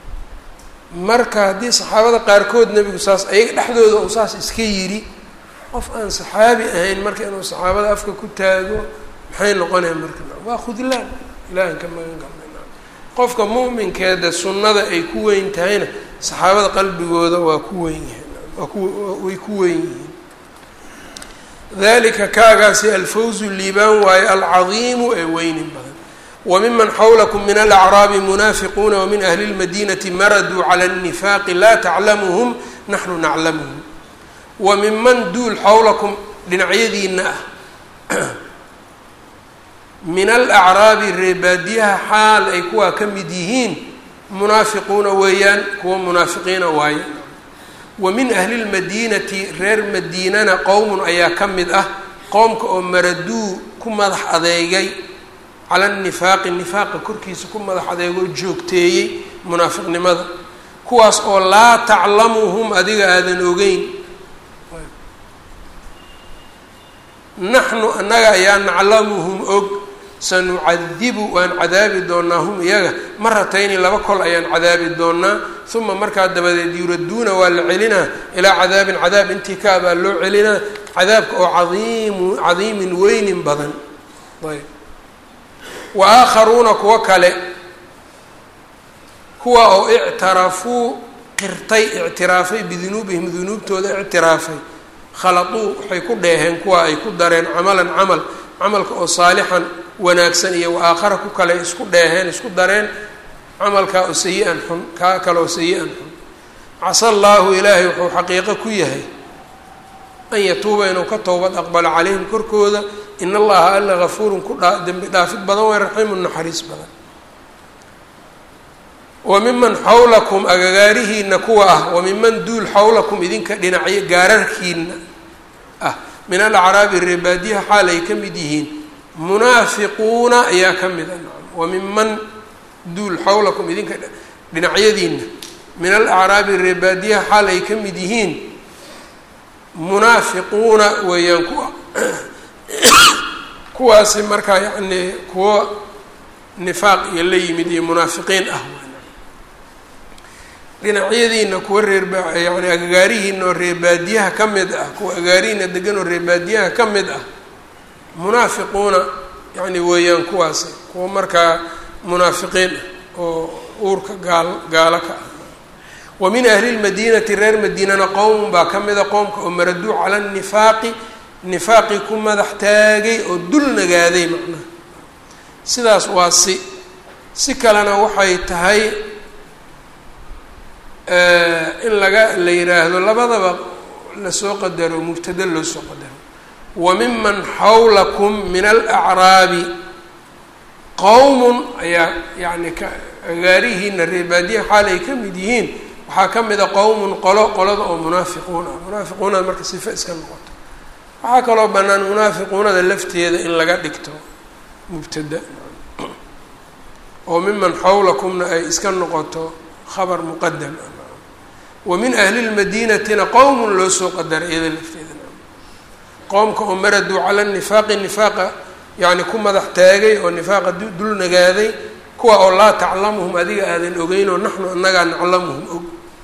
marka haddii saxaabada qaarkood nebigu saas ayaga dhexdooda uu saas iska yidhi qof aan saxaabi ahayn marka inuu saxaabada afka ku taago maxay noqonaya marka waa khudlaan ilahan ka magan galnay qofka mu'minkeeda sunnada ay ku weyn tahayna saxaabada qalbigooda waa ku weyn yahay waa ku way ku weyn yihiin dalika kaagaasi alfawzu liibaan waaye alcadiimu ee weynin badan wmiman xawlakum min alacraabi munaafiquuna wamin ahli اlmadinati maraduu cala الnifaaqi laa taclamuhum naxnu naclamuhum wa minman duul xawlakum dhinacyadiina ah min alacraabi reebaadiyaha xaal ay kuwaa ka mid yihiin munaafiquuna weeyaan kuwa munaafiqiina waaye wa min ahli lmadiinati reer madiinana qowmun ayaa ka mid ah qowmka oo maraduu ku madax adeegay cala nifaaqi nifaaqa korkiisa ku madax adeegoo joogteeyey munaafiqnimada kuwaas oo laa taclamuhum adiga aadan ogeyn naxnu annaga ayaa naclamuhum og sanucadibu waan cadaabi doonaa hum iyaga maratayni laba kol ayaan cadaabi doonaa uma markaa dabadeed yuraduuna waa la celinaa ilaa cadaabin cadaab intii kaabaa loo celinaa cadaabka oo cadiimu cadiimin weynin badan ayb wa aakharuuna kuwo kale kuwa oo ictarafuu qirtay ictiraafay bidunuubihim dunuubtooda ictiraafay khaladuu waxay ku dheeheen kuwa ay ku dareen camalan camal camalka oo saalixan wanaagsan iyo wa aakhara ku kale isku dheeheen isku dareen camalkaa oo sayi-an xun kaa kale oo sayi-an xun casa allaahu ilaahay wuxuu xaqiiqo ku yahay an yatuuba inuu ka towbad aqbalo calayhim korkooda in allaha alla gafuurun ku dhaa dembi dhaafid badan way raxiimun naxariis badan wa miman xawlakum agagaarihiina kuwa ah wa miman duul xawlakum idinka dhinacyo gaararkiina ah min alacraabi reebaadiyaha xaal ay ka mid yihiin munaafiquuna ayaa ka mid a wa miman duul xawlakum idinka dhinacyadiina min alacraabi reebaadiyaha xaal ay ka mid yihiin munaafiquuna weeyaan kuwa kuwaasi markaa yacnii kuwo nifaaq iyo la yimid iyo munaafiqiin ah dhinacyadiina kuwa reerba yani agagaarihiina oo reebaadiyaha ka mid ah kuwa agaarihiina degan oo reebaadiyaha ka mid ah munaafiquuna yani weeyaan kuwaasi kuwa markaa munaafiqiin ah oo uurka gaal gaalo ka ah wa min ahli lmadiinati reer madiinana qowmun baa ka mida qowmka oo maraduu cala nifaaqi nifaaqi ku madax taagay oo dul nagaaday macnaha sidaas waa si si kalena waxay tahay in laga la yidhaahdo labadaba lasoo qadaro mubtada loo soo qadaro wa miman xawlakum min alacraabi qowmun ayaa yani ka agaarihiina reebaadiya xaal ay ka mid yihiin waxaa ka mid a qowmun qolo qolada oo munaafiquun ah munaafiquunada marka sife iska noqoto waxaa kaloo bannaan munaafiquunada lafteeda in laga dhigto mubtada oo miman xawlakumna ay iska noqoto khabar muqadam ah wa min ahli lmadiinatina qowmun loo soo qadaray iyada lafteeda qowmka oo maraduu cala nifaaqi nifaaqa yani ku madax taagay oo nifaaqa dul nagaaday kuwa oo laa taclamuhum adiga aadan ogeyn oo naxnu anagaa naclamuhum og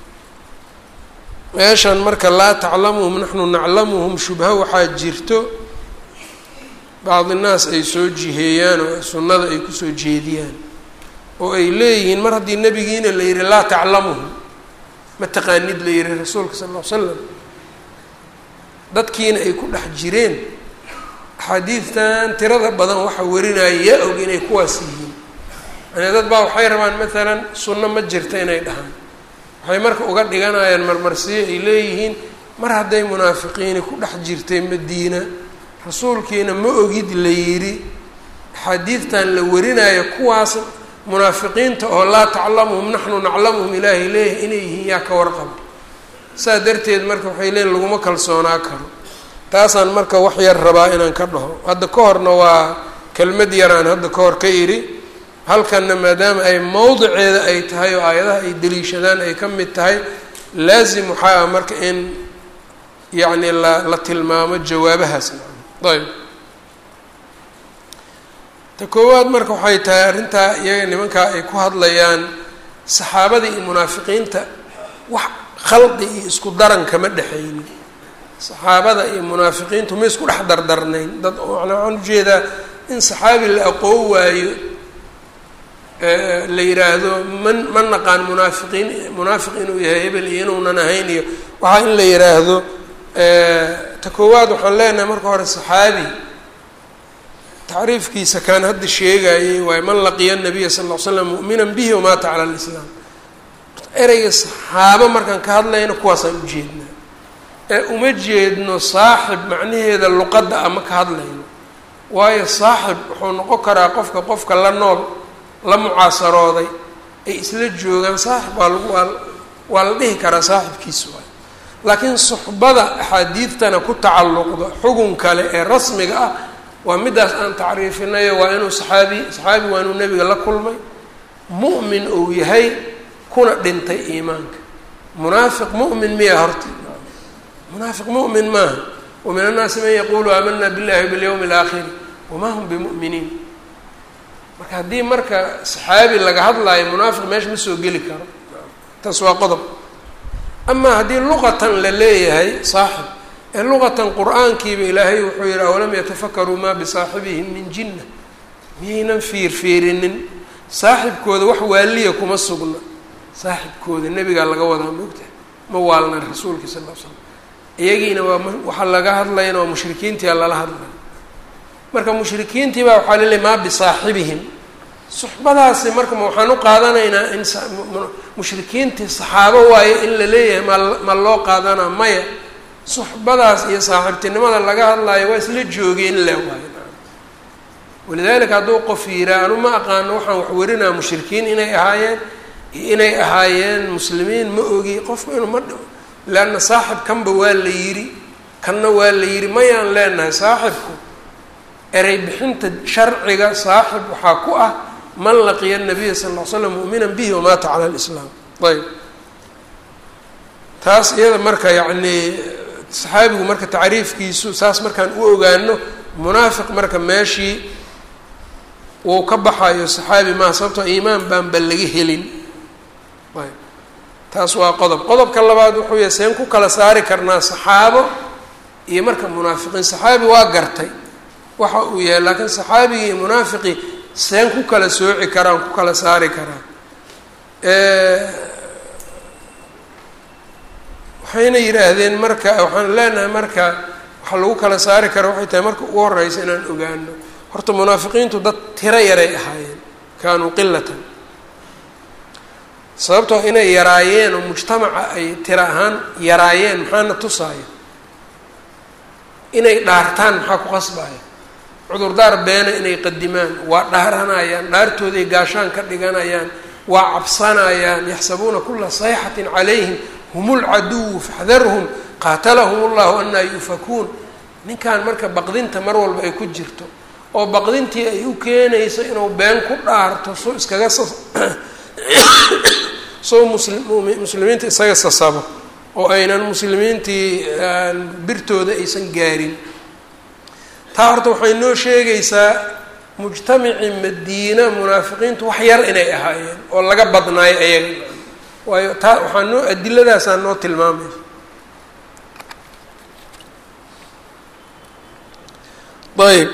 meeshan marka laa taclamuhum naxnu naclamuhum shubha waxaa jirto bacdi naas ay soo jiheeyaan oo sunnada ay kusoo jeediyaan oo ay leeyihiin mar haddii nebigiina la yihi laa taclamuhum ma taqaanid la yihi rasuulka sal ll ly slam dadkiina ay ku dhex jireen axaadiidtan tirada badan waxa warinaya yaa og inay kuwaas yihiin yani dad baa waxay rabaan maalan sunno ma jirta inay dhahaan waxay marka uga dhiganayaan marmarsiyo ay leeyihiin mar hadday munaafiqiini ku dhex jirtay madiina rasuulkiina ma ogid la yidhi axaadiidtan la warinayo kuwaas munaafiqiinta oo laa taclamuhum naxnu naclamuhum ilaahay leeyahay inay yihiin yaa ka warqaba saa darteed marka waxay leeyiin laguma kalsoonaa karo taasaan marka wax yar rabaa inaan ka dhaho hadda ka horna waa kelmad yaraan hadda ka hor ka idhi halkanna maadaama ay mowdiceeda ay tahay oo aayadaha ay deliishadaan ay ka mid tahay laazim waxaa ah marka in yacni la la tilmaamo jawaabahaas ayb ta koowaad marka waxay tahay arrintaa iyaga nimankaa ay ku hadlayaan saxaabada iyo munaafiqiinta wax khalqi iyo isku daran kama dhexaynin saxaabada iyo munaafiqiintu ma isku dhex dardarnayn dad manaa waxaan ujeedaa in saxaabi la aqoon waayo la yidhaahdo man ma naqaan munaafiqiin munaafiq inuu yahay hebel iyo inuunan ahayn iyo waxaa in la yidhaahdo ta koowaad waxaan leenahay marka hore saxaabi tacriifkiisa kaan hadda sheegayay waayo man laqiya nabiya sal ll ly slam mu'minan bihi wamaata cala lislaam ereyga saxaabo markaan ka hadlayno kuwaasaan ujeednaa ee uma jeedno saaxib macnaheeda luqadda ama ka hadlayno waayo saaxib wuxuu noqon karaa qofka qofka la nool la mucaasarooday ay isla joogaan saaxib waa lagu waa waa la dhihi karaa saaxibkiisa waayo laakiin suxbada axaadiidtana ku tacalluqda xugun kale ee rasmiga ah waa middaas aan tacriifinayo waa inuu saxaabi saxaabi waa inuu nebiga la kulmay mu'min uu yahay kuna dhintay iimaanka munaafiq mu'min miya horta munaafiq mu'min maaha wa min annaasi man yaqulu aamana billahi wabilyawmi alaakhiri wamaa hum bimu'miniin marka haddii marka saxaabi laga hadlaayo munaafiq meesha ma soo geli karo taas waa qodob amaa haddii luqatan la leeyahay saaxib ee luqatan qur-aankiiba ilaahay wuxuu yihi awalam yatafakaruu maa bisaaxibihim min jinna miyaynan fiirfiirinin saaxibkooda wax waaliya kuma sugna saaxibkooda nebigaa laga wadaa moogtahay ma waalna rasuulka sal l slam iyagiina waa waxaa laga hadlayana waa mushrikiintia lala hadlay marka mushrikiintii baa waxaa laleeyahy maa bisaaxibihim suxbadaasi marka ma waxaan u qaadanaynaa in mushrikiintii saxaabo waayo in la leeyahay ma ma loo qaadanaa maya suxbadaas iyo saaxiibtinimada laga hadlaayo waa isla joogeen le waayo walidaalika hadduu qof yiraa anu ma aqaano waxaan wax werinaa mushrikiin inay ahaayeen iyo inay ahaayeen muslimiin ma ogi qofku inuu ma dhibo leanna saaxib kanba waa la yidhi kanna waa la yidhi mayaan leenahay saaxibku erey bixinta sharciga saaxib waxaa ku ah man laqiya nabiya sala ll ly slam mu'minan bihi wamaata cala lislaam ayb taas iyada marka yacnii saxaabigu marka tacriifkiisu saas markaan u ogaano munaafiq marka meeshii wuu ka baxayo saxaabi maa sababtoo iimaan baanba laga helin ayb taas waa qodob qodobka labaad wuxuu yahay seen ku kala saari karnaa saxaabo iyo marka munaafiqiin saxaabi waa gartay waxa uu yahay laakiin saxaabigii iyo munaafiqii seen ku kala sooci karaan ku kala saari karaa waxayna yidhaahdeen marka waxaan leenahay marka waxa lagu kala saari kara waxay tahay marka ugu horeysa inaan ogaano horta munaafiqiintu dad tiro yaray ahaayeen kaanuu qilatan sababtoo inay yaraayeen oo mujtamaca ay tiro ahaan yaraayeen maxaana tusaayo inay dhaartaan maxaa ku qasbaya cudurdaar beena inay qadimaan waa dhaaranayaan dhaartooday gaashaan ka dhiganayaan waa cabsanayaan yaxsabuuna kula sayxatin calayhim hum lcaduwu faxdarhum qaatalahum llahu anaa yufakuun ninkan marka baqdinta mar walba ay ku jirto oo baqdintii ay u keenayso inuu been ku dhaarto soo iskaga soo musli muslimiinta isaga sasabo oo aynan muslimiintii birtooda aysan gaarin taa horta waxay noo sheegaysaa mujtamacii madiina munaafiqiintu wax yar inay ahaayeen oo laga badnaayo ayaga waayo taa waxaa noo adiladaasaa noo tilmaamaysa ayb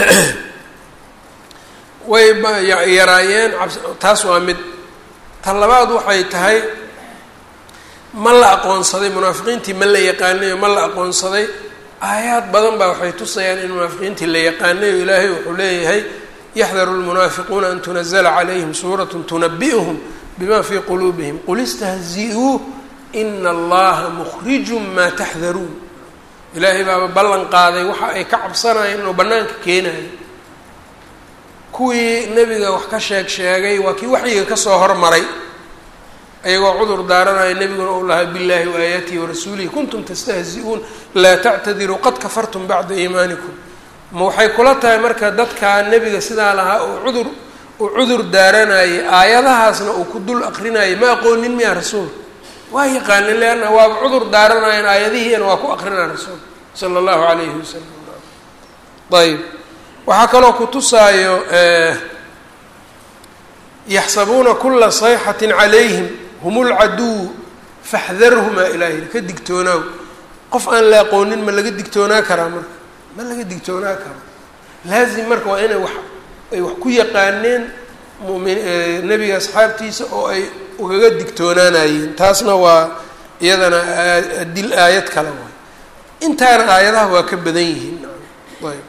way yaraayeen taas waa mid ta labaad waxay tahay ma la aqoonsaday munaafiqiintii ma la yaqaanayo ma la aqoonsaday aayaad badan baa waxay tusayaan in munaafiqiintii la yaqaanayo ilaahay wuxuu leeyahay yaxdaru lmunaafiquuna an tunazla calayhim suurat tunabi'uhum bima fii quluubihim qul istahzi-uu ina allaha mukhrijun maa taxdaruun ilaahay baaba ballan qaaday waxa ay ka cabsanayeen inuu bannaanka keenayo kuwii nebiga wax ka sheeg sheegay waa kii waxyiga kasoo hormaray ayagoo cudur daaranaya nebiguna u lahaa billahi waayaatihi warasuulihi kuntum tastahzi-uun laa tactadiruu qad kafartum bacda iimaanikum ma waxay kula tahay marka dadkaa nebiga sidaa lahaa oo cudur uu cudur daaranayay aayadahaasna uu ku dul aqrinayay ma aqoonin miya rasuul waa yaqaanin leanna waaba cudur daaranayan aayadihiina waa ku aqrinaa rasuul sala allahu calayhi wasalam ayb waxaa kaloo ku tusaayo yaxsabuuna kula sayxatin calayhim hum lcaduw faxdarhumaa ilaahi ka digtoonaaw qof aan la aqoonin ma laga digtoonaa karaa marka ma laga digtoonaa karo laazim marka waa inay wax ay wax ku yaqaaneen mumin nebiga asxaabtiisa oo ay ugaga digtoonaanayeen taasna waa iyadana adil aayad kale waay intaana aayadaha waa ka badan yihiin ayb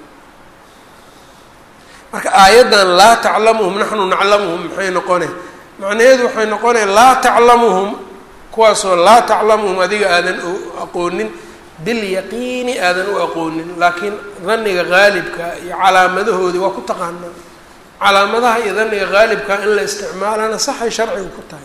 marka aayaddan laa taclamuhum naxnu naclamuhum maxay noqone macnaheedu waxay noqonaya laa taclamuhum kuwaasoo laa taclamuhum adiga aadan aqoonin bilyaqiini aadan u aqoonin laakiin dhanniga haalibka iyo calaamadahoodii waa ku taqaanaa calaamadaha iyo dhanniga haalibka in la isticmaalana saxay sharciga ku tahay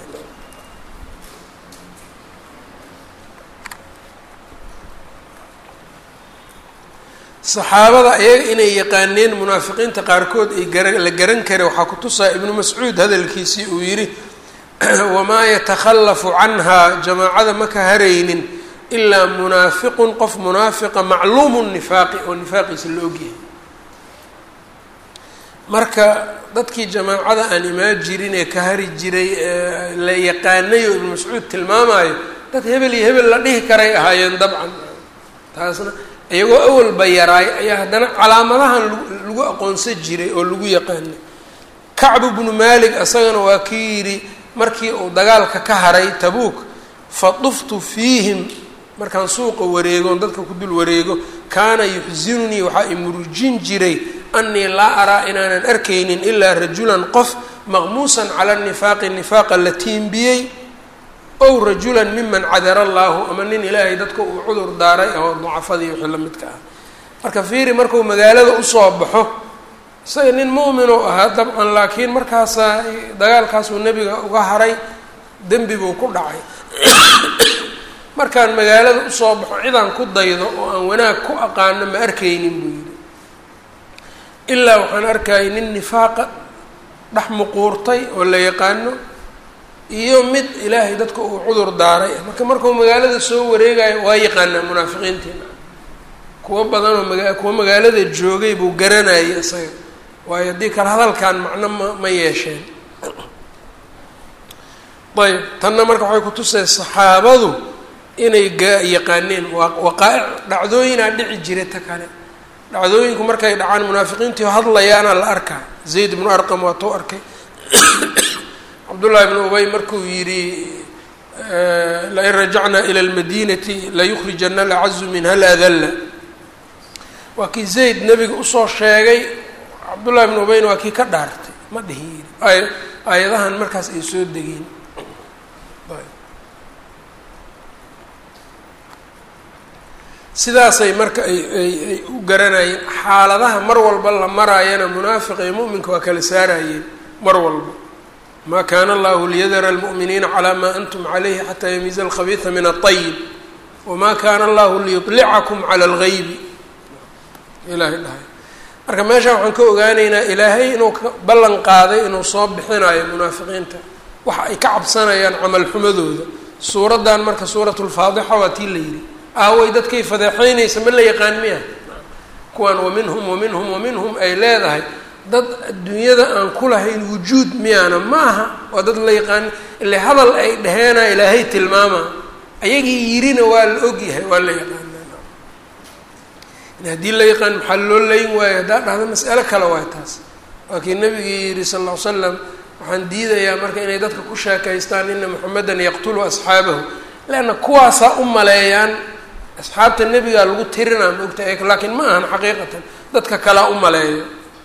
saxaabada iyaga inay yaqaaneen munaafiqiinta qaarkood ay gara la garan kara waxaa ku tusaa ibnu mascuud hadalkiisii uu yidhi wamaa yatakhallafu canhaa jamaacada ma ka haraynin ilaa munaafiqun qof munaafiqa macluumu nifaaqi oo nifaaqiisa la ogyahay marka dadkii jamaacada aan imaan jirin ee ka hari jiray la yaqaanayo ibnu mascuud tilmaamayo dad hebel iyo hebel la dhihi karay ahaayeen dabcan taasna iyagoo awalba yaraay ayaa haddana calaamadahan lagu aqoonsan jiray oo lagu yaqaanay kacbu bnu malik isagana waa kii yidhi markii uu dagaalka ka haray tabuuk fa duftu fiihim markaan suuqa wareegoon dadka ku dul wareego kaana yuxsinunii waxaa imurujin jiray anii laa araa inaanan arkaynin ilaa rajulan qof maqmuusan cala nifaaqi nifaaqa la tiimbiyey ow rajulan miman cadara allaahu ama nin ilaahay dadka uu cudur daaray oo dacafadii wixii la midka ah marka fiiri markuu magaalada usoo baxo isaga nin mu'minuu ahaa dabcan laakiin markaasaa dagaalkaasuu nebiga uga haray dembi buu ku dhacay markaan magaalada usoo baxo cidaan ku daydo oo aan wanaag ku aqaano ma arkaynin buu yidhi ilaa waxaan arkayay nin nifaaqa dhex muquurtay oo la yaqaano iyo mid ilaahay dadka uu cudur daaray marka markuu magaalada soo wareegayo waa yaqaanaa munaafiqiintiina kuwo badanoo maga kuwa magaalada joogay buu garanayay isaga waayo haddii kale hadalkan macno ma ma yeesheen ayb tanna marka waxay kutusay saxaabadu inay ga yaqaaneen waa waqaa-ic dhacdooyinaa dhici jira ta kale dhacdooyinku markay dhacaan munaafiqiintii hadlayaana la arkaa zayd ibnu arqam waa tou arkay cabdullahi ibnu ubay markuu yidhi lain rajacnaa ila lmadinati layukhrijana alacazu minha aladalla waa kii zayd nebiga usoo sheegay cabdullahi ibnu ubayna waa kii ka dhaartay ma dhihin yidhi ay aayadahan markaas ay soo degeen sidaasay marka ay ay ay u garanayeen xaaladaha mar walba la maraayana munaafiqa iyo mu'minka waa kala saarayeen mar walba ma kana allahu liyadara almu'miniina calaa maa antum calayhi xataa yamiiza alkhabiisa min aلطayib wama kana allahu liyuطlicakum cala اlgaybi ilahay dhahay marka meesha waxaan ka ogaanaynaa ilaahay inuu ka ballan qaaday inuu soo bixinayo munaafiqiinta waxa ay ka cabsanayaan camal xumadooda suuraddan marka suurat lfaadixa waa tii la yidhi aaway dadkay fadeexeynaysa ma la yaqaan miya kuwan waminhum waminhum waminhum ay leedahay dad adduunyada aan ku lahayn wujuud miyaana ma aha waa dad la yaqaan ile hadal ay dhaheena ilaahay tilmaama ayagii yirina waa la ogyahay waa la yaqaana haddii la yaqaan maxaa loo layn waayo haddaa dhahda mas'alo kale waay taas waa kii nabigii yihi sal ll ly slam waxaan diidayaa marka inay dadka ku sheekaystaan ina moxamedan yaqtulu asxaabahu leanna kuwaasaa u maleeyaan asxaabta nebigaa lagu tirinaa ma ogta laakiin ma ahan xaqiiqatan dadka kalaa u maleeyo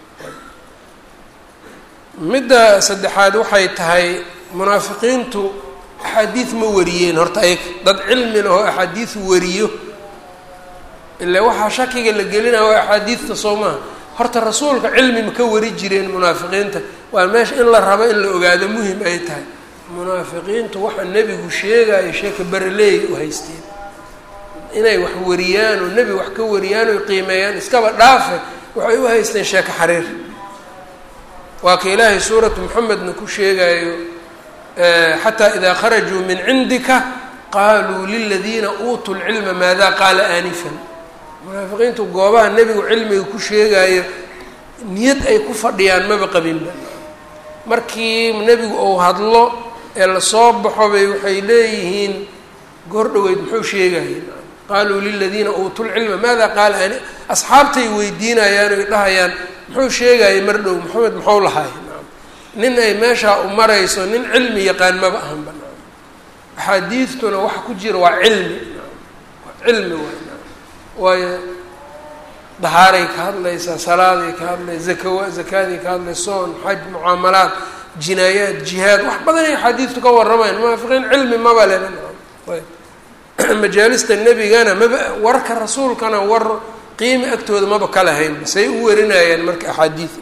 midda saddexaad waxay tahay munaafiqiintu axaadiid ma wariyeen horta ay dad cilmi lahoo axaadiid wariyo ile waxaa shakiga la gelinaya waa axaadiidta soo maha horta rasuulka cilmi ma ka wari jireen munaafiqiinta waa meesha in la rabo in la ogaado muhim ay tahay munaafiqiintu waxa nebigu sheegayo sheeka bereleey u haysteen inay wax wariyaan oo nebi wax ka wariyaan oy qiimeeyaan iskaba dhaafe waxay u haysteen sheeko xariir waa ka ilaahay suuratu moxamedna ku sheegayo xataa idaa kharajuu min cindika qaaluu liladiina uutuu lcilma maada qaala aanifan munaafiqiintu goobaha nebigu cilmiga ku sheegayo niyad ay ku fadhiyaan maba qabinba markii nebigu uu hadlo ee lasoo baxo bay waxay leeyihiin goor dhoweyd muxuu sheegayeen qaaluu liladiina uutuu lcilma maada qaala ani asxaabtay weydiinayaan oy dhahayaan muxuu sheegayay mar dhow maxamed muxuu lahay nin ay meeshaa u marayso nin cilmi yaqaan maba ahanba axaadiidtuna waxa ku jira waa cilmi waa cilmi waay waayo dahaaray ka hadlaysaa salaaday ka hadlaysa zakawa zakaaday ka hadlaysa soon xaj mucaamalaad jinaayaad jihaad wax badan ay axaadiidtu ka warramayaan munaafiqiin cilmi maba leba ayb majaalista nebigana maba warka rasuulkana war qiimi agtooda maba ka lahaynba say u warinayaan marka axaadiid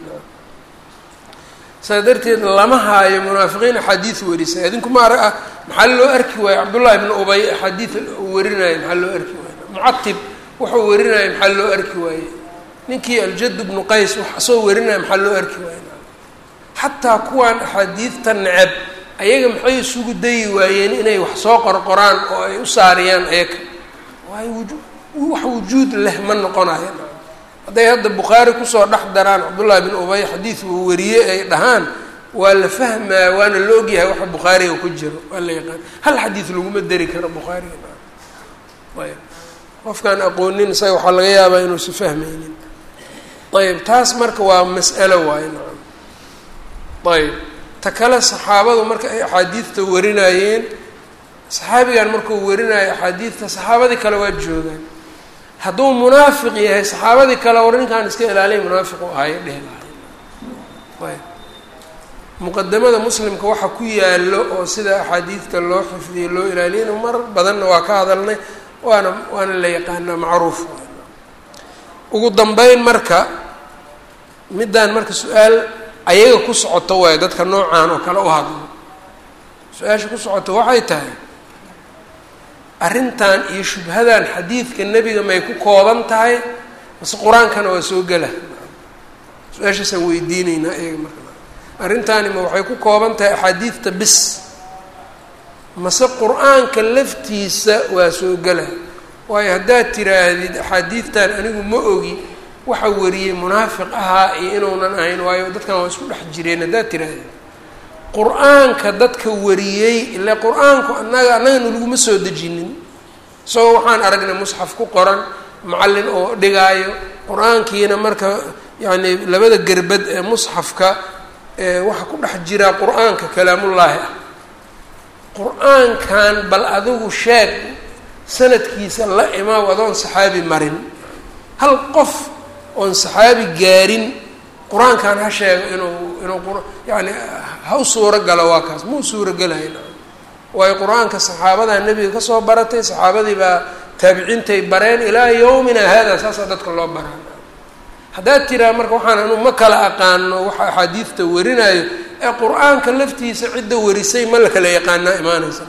saas darteed lama haayo munaafiqiin axaadiid warisay adinku maara ah maxaa loo arki waaye cabdullahi bnu ubay axaadiid uu warinaayo maxaa loo arki waaye mucatib wuxuu warinaayo maxaa loo arki waaye ninkii aljad bnu qays wax soo warinaayo maxaa loo arki waaye xataa kuwaan axaadiidta neceb ayaga maxay isugu dayi waayeen inay wax soo qorqoraan oo ay u saariyaan ayaga waayo wuju wax wujuud leh ma noqonayo hadday hadda bukhaari kusoo dhex daraan cabdullahi bin ubay xadiid uu wariyey ay dhahaan waa la fahmaa waana la ogyahay waxa bukhaariga ku jiro waa la yaqaan hal xadiid laguma deri karo bukhaariga ayb qofkaan aqoonin isaga waxaa laga yaabaa inuusa fahmaynin ayb taas marka waa mas'alo waayo nacam ayb ta kale saxaabadu marka ay axaadiidta warinayeen saxaabigan markuu warinayo axaadiidta saxaabadii kale waa joogaan hadduu munaafiq yahay saxaabadii kale war ninkaan iska ilaaliya munaafiq u ahayo dhehi lahay ayb muqadamada muslimka waxa ku yaalo oo sida axaadiidta loo xifdiyey loo ilaaliyana mar badanna waa ka hadalnay waana waana la yaqaanaa macruuf ugu dambeyn marka middaan marka su-aal ayaga ku socoto waayo dadka noocaan oo kale u hadlo su-aasha ku socoto waxay tahay arrintan iyo shubhadan xadiidka nebiga may ku kooban tahay mase qur-aankana waa soo gela su-aashaasaan weydiineynaa iyaga marka arrintaani ma waxay ku kooban tahay axaadiidta bis mase qur-aanka laftiisa waa soo gela waayo haddaad tiraahdid axaadiidtan anigu ma ogi waxa wariyey munaafiq ahaa iyo inuunan ahayn waayo dadkan waa isku dhex jireen haddaad tirahdid qur-aanka dadka wariyey ile qur-aanku annaga annagana laguma soo dejinin isagoo waxaan aragnay musxaf ku qoran macallin oo dhigaayo qur-aankiina marka yacni labada gerbad ee musxafka waxa ku dhex jira qur-aanka kalaamullaahi ah qur-aankan bal adigu sheeg sanadkiisa la imaaw adoon saxaabi marin hal qof oon saxaabi gaarin qur-aankan ha sheego inuu inuu yani ha u suuro galo waa kaas ma u suuro gelahayn waayo qur-aanka saxaabadaa nebiga kasoo baratay saxaabadii baa taabiciintay bareen ilaa yowmina hada saasaa dadka loo baraa haddaad tiraa marka waxaan anu ma kala aqaano waxa axaadiidta warinayo ee qur-aanka laftiisa cidda warisay ma la kala yaqaanaa imaanaysa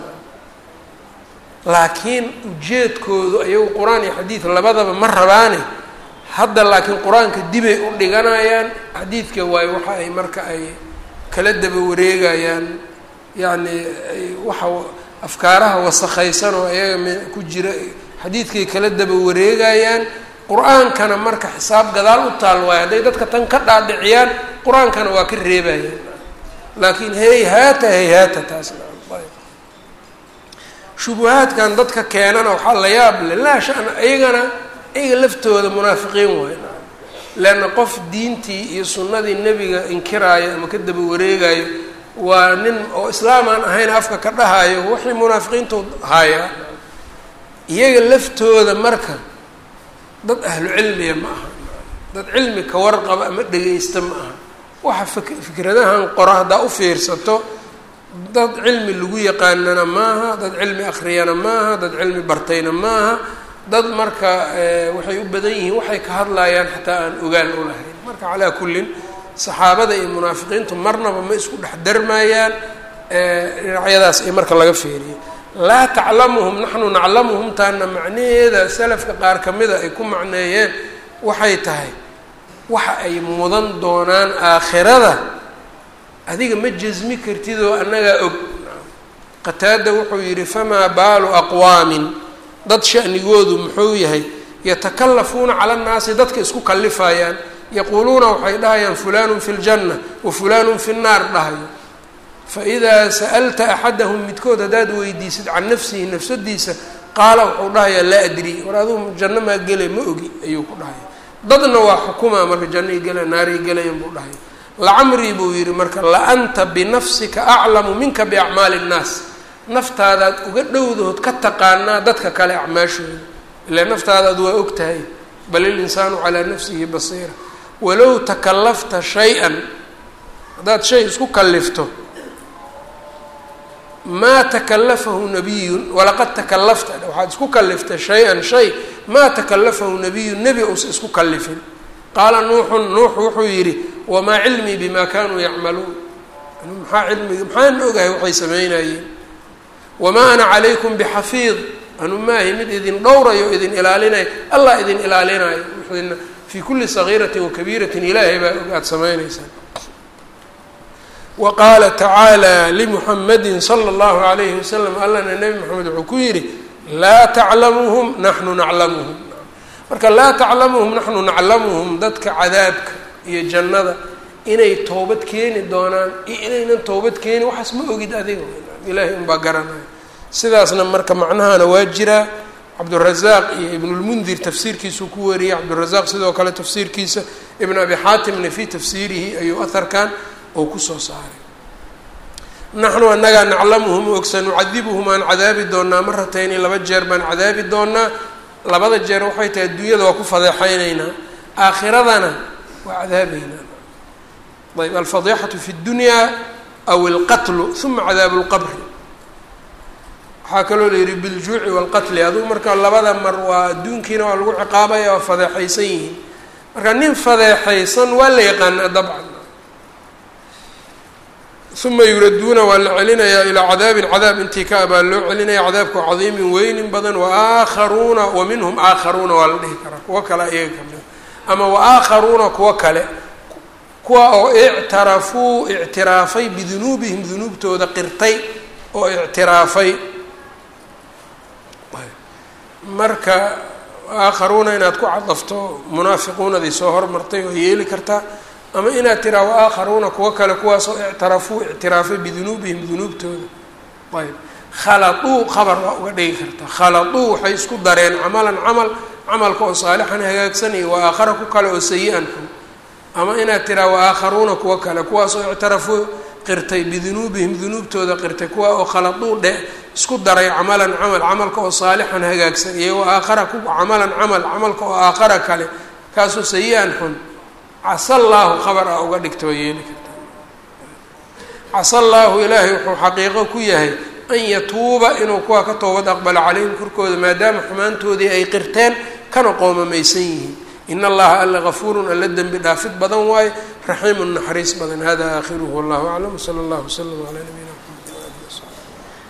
laakiin ujeedkoodu ayagu qur-aan iyo xadiid labadaba ma rabaane hadda laakiin qur-aanka dibay u dhiganayaan xadiidka waayo waxa ay marka ay kala daba wareegayaan yacni waxa afkaaraha wasakhaysan oo ayaga m ku jira xadiidkay kala daba wareegayaan qur-aankana marka xisaab gadaal u taal waayo hadday dadka tan ka dhaadhiciyaan qur-aankana waa ka reebayaan laakiin hey haata hey haata taasna shubuhaadkan dadka keenana waxaa la yaab le laa shan iyagana iyaga laftooda munaafiqiin waay leanna qof diintii iyo sunnadii nebiga inkiraayo ama ka daba wareegayo waa nin oo islaam aan ahayn afka ka dhahayo waxay munaafiqiintu haayaa iyaga laftooda marka dad ahlu cilmiya ma aha dad cilmi ka warqaba ama dhegaysta ma aha waxa fik fikradahan qora haddaa u fiirsato dad cilmi lagu yaqaanana maaha dad cilmi akhriyana maaha dad cilmi bartayna maaha dad marka waxay u badan yihiin waxay ka hadlayaan xataa aan ogaan u lahayn marka calaa kullin saxaabada iyo munaafiqiintu marnaba ma isku dhex darmayaan dhinacyadaas ay marka laga feeriyo laa taclamuhum naxnu naclamuhum taana macnaheeda salafka qaar kamida ay ku macneeyeen waxay tahay waxa ay mudan doonaan aakhirada adiga ma jasmi kartid oo annagaa og qataada wuxuu yidhi famaa baalu aqwaamin dad shanigoodu muxuu yahay yatakalafuuna cala annaasi dadka isku kalifayaan yaquuluuna waxay dhahayaan fulanun fi ljanna wa fulanun fi nnaar dhahayo faidaa sa'alta axadahum midkood haddaad weydiisid can nafsihi nafsadiisa qaala wuxuu dhahayaa laa adri war adugu janno maa gelay ma ogi ayuu ku dhahaya dadna waa xukumaa marka jannay gela naaray gelayan buu dhahaya lacamrii buu yidhi marka la anta binafsika aclamu minka biacmaali nnaas naftaadaad uga dhowdahood ka taqaanaa dadka kale acmaashooda ilaa naftaadaad waa og tahay bal ilinsaanu calaa nafsihi basiira walow takalafta shay-an haddaad shay isku kalifto maa takalafahu nabiyun walaqad takalafta waxaad isku kaliftay shay-an shay maa takalafahu nabiyun nebi uusa isku kalifin qaala nuuxun nuux wuxuu yidhi wamaa cilmii bima kanuu yacmaluun maxaa cilmiga maxaan ogahay waxay samaynayeen wamaa ana calaykum bixafiid anu maahi mid idin dhowrayo idin ilaalinayo allah idin ilaalinayo wxdina fii kulli sagiiratin wakabiiratin ilaahay baa og aada samaynaysaan wa qaala tacaala limuxamadi sala allahu alayhi wasalam allana nebi moxamed wuxuu ku yidhi laa taclamuhum naxnu naclamuhum marka laa taclamuhum naxnu naclamuhum dadka cadaabka iyo jannada inay toobad keeni doonaan iyo inaynan toobad keenin waxaas ma ogid adiga ilaahay unbaa garanaya sidaasna marka macnahana waa jiraa cabdurazaaq iyo ibnulmundir tafsiirkiisuu ku wariyey cabdurazaaq sidoo kale tafsiirkiisa ibn abi xaatimna fii tafsiirihi ayuu aharkan oo kusoo saaray naxnu annagaa naclamuhum og sanucadibuhum aan cadaabi doonaa maratayni laba jeer baan cadaabi doonaa labada jeer waxay tahay adduunyada waa ku fadeexaynaynaa aakhiradana waa cadaabeynaa ayb alfadixatu fi ddunyaa aw ilqatlu uma cadaabu lqabri waxaa kaloo la yidhi biljuuci waalqatli adugu marka labada mar waa adduunkiina waa lagu ciqaabaya waa fadeexaysan yihiin marka nin fadeexaysan waa la yaqaanaa dabcan uma yuraduuna waa la celinayaa ilaa cadaabin cadaab intii ka abaa loo celinaya cadaabka cadiimin weynin badan waaakharuuna wa minhum aakharuuna waa la dhihi karaa kuwo kale iyaga kamida ama waaakharuuna kuwo kale kuwa oo ictarafuu ictiraafay bidunuubihim dunuubtooda qirtay oo ictiraafay marka aakharuuna inaad ku cadafto munaafiquunadii soo hormartay oo yeeli kartaa ama inaad tiraa waaakharuuna kuwo kale kuwaasoo ictarafuu ictiraafay bidunuubihim dunuubtooda ayb khaladuu khabar waa uga dhigi kartaa khaladuu waxay isku dareen camalan camal camalka oo saalixan hagaagsan iyo wa aakhara ku kale oo sayi-an xun ama inaad tiraa waaakharuuna kuwo kale kuwaasoo ictarafuu qirtay bidunuubihim dunuubtooda qirtay kuwa oo khaladuu dhe isku daray camalan camal camalka oo saalixan hagaagsan iyo wa aakhara ku camalan camal camalka oo aakhara kale kaasoo sayi-an xun casa allaahu khabar a uga dhigta waa yeeli kartaa casa allaahu ilaahay wuxuu xaqiiqo ku yahay an yatuuba inuu kuwaa ka toobad aqbalo calayhim korkooda maadaama xumaantoodii ay qirteen kana qoomamaysan yihiin in allaha alla gafuurun alla dembi dhaafid badan waaye raxiimun naxariis badan hada aakhiruhu wallahu aclam wsala allahu waslama calaa nabiyina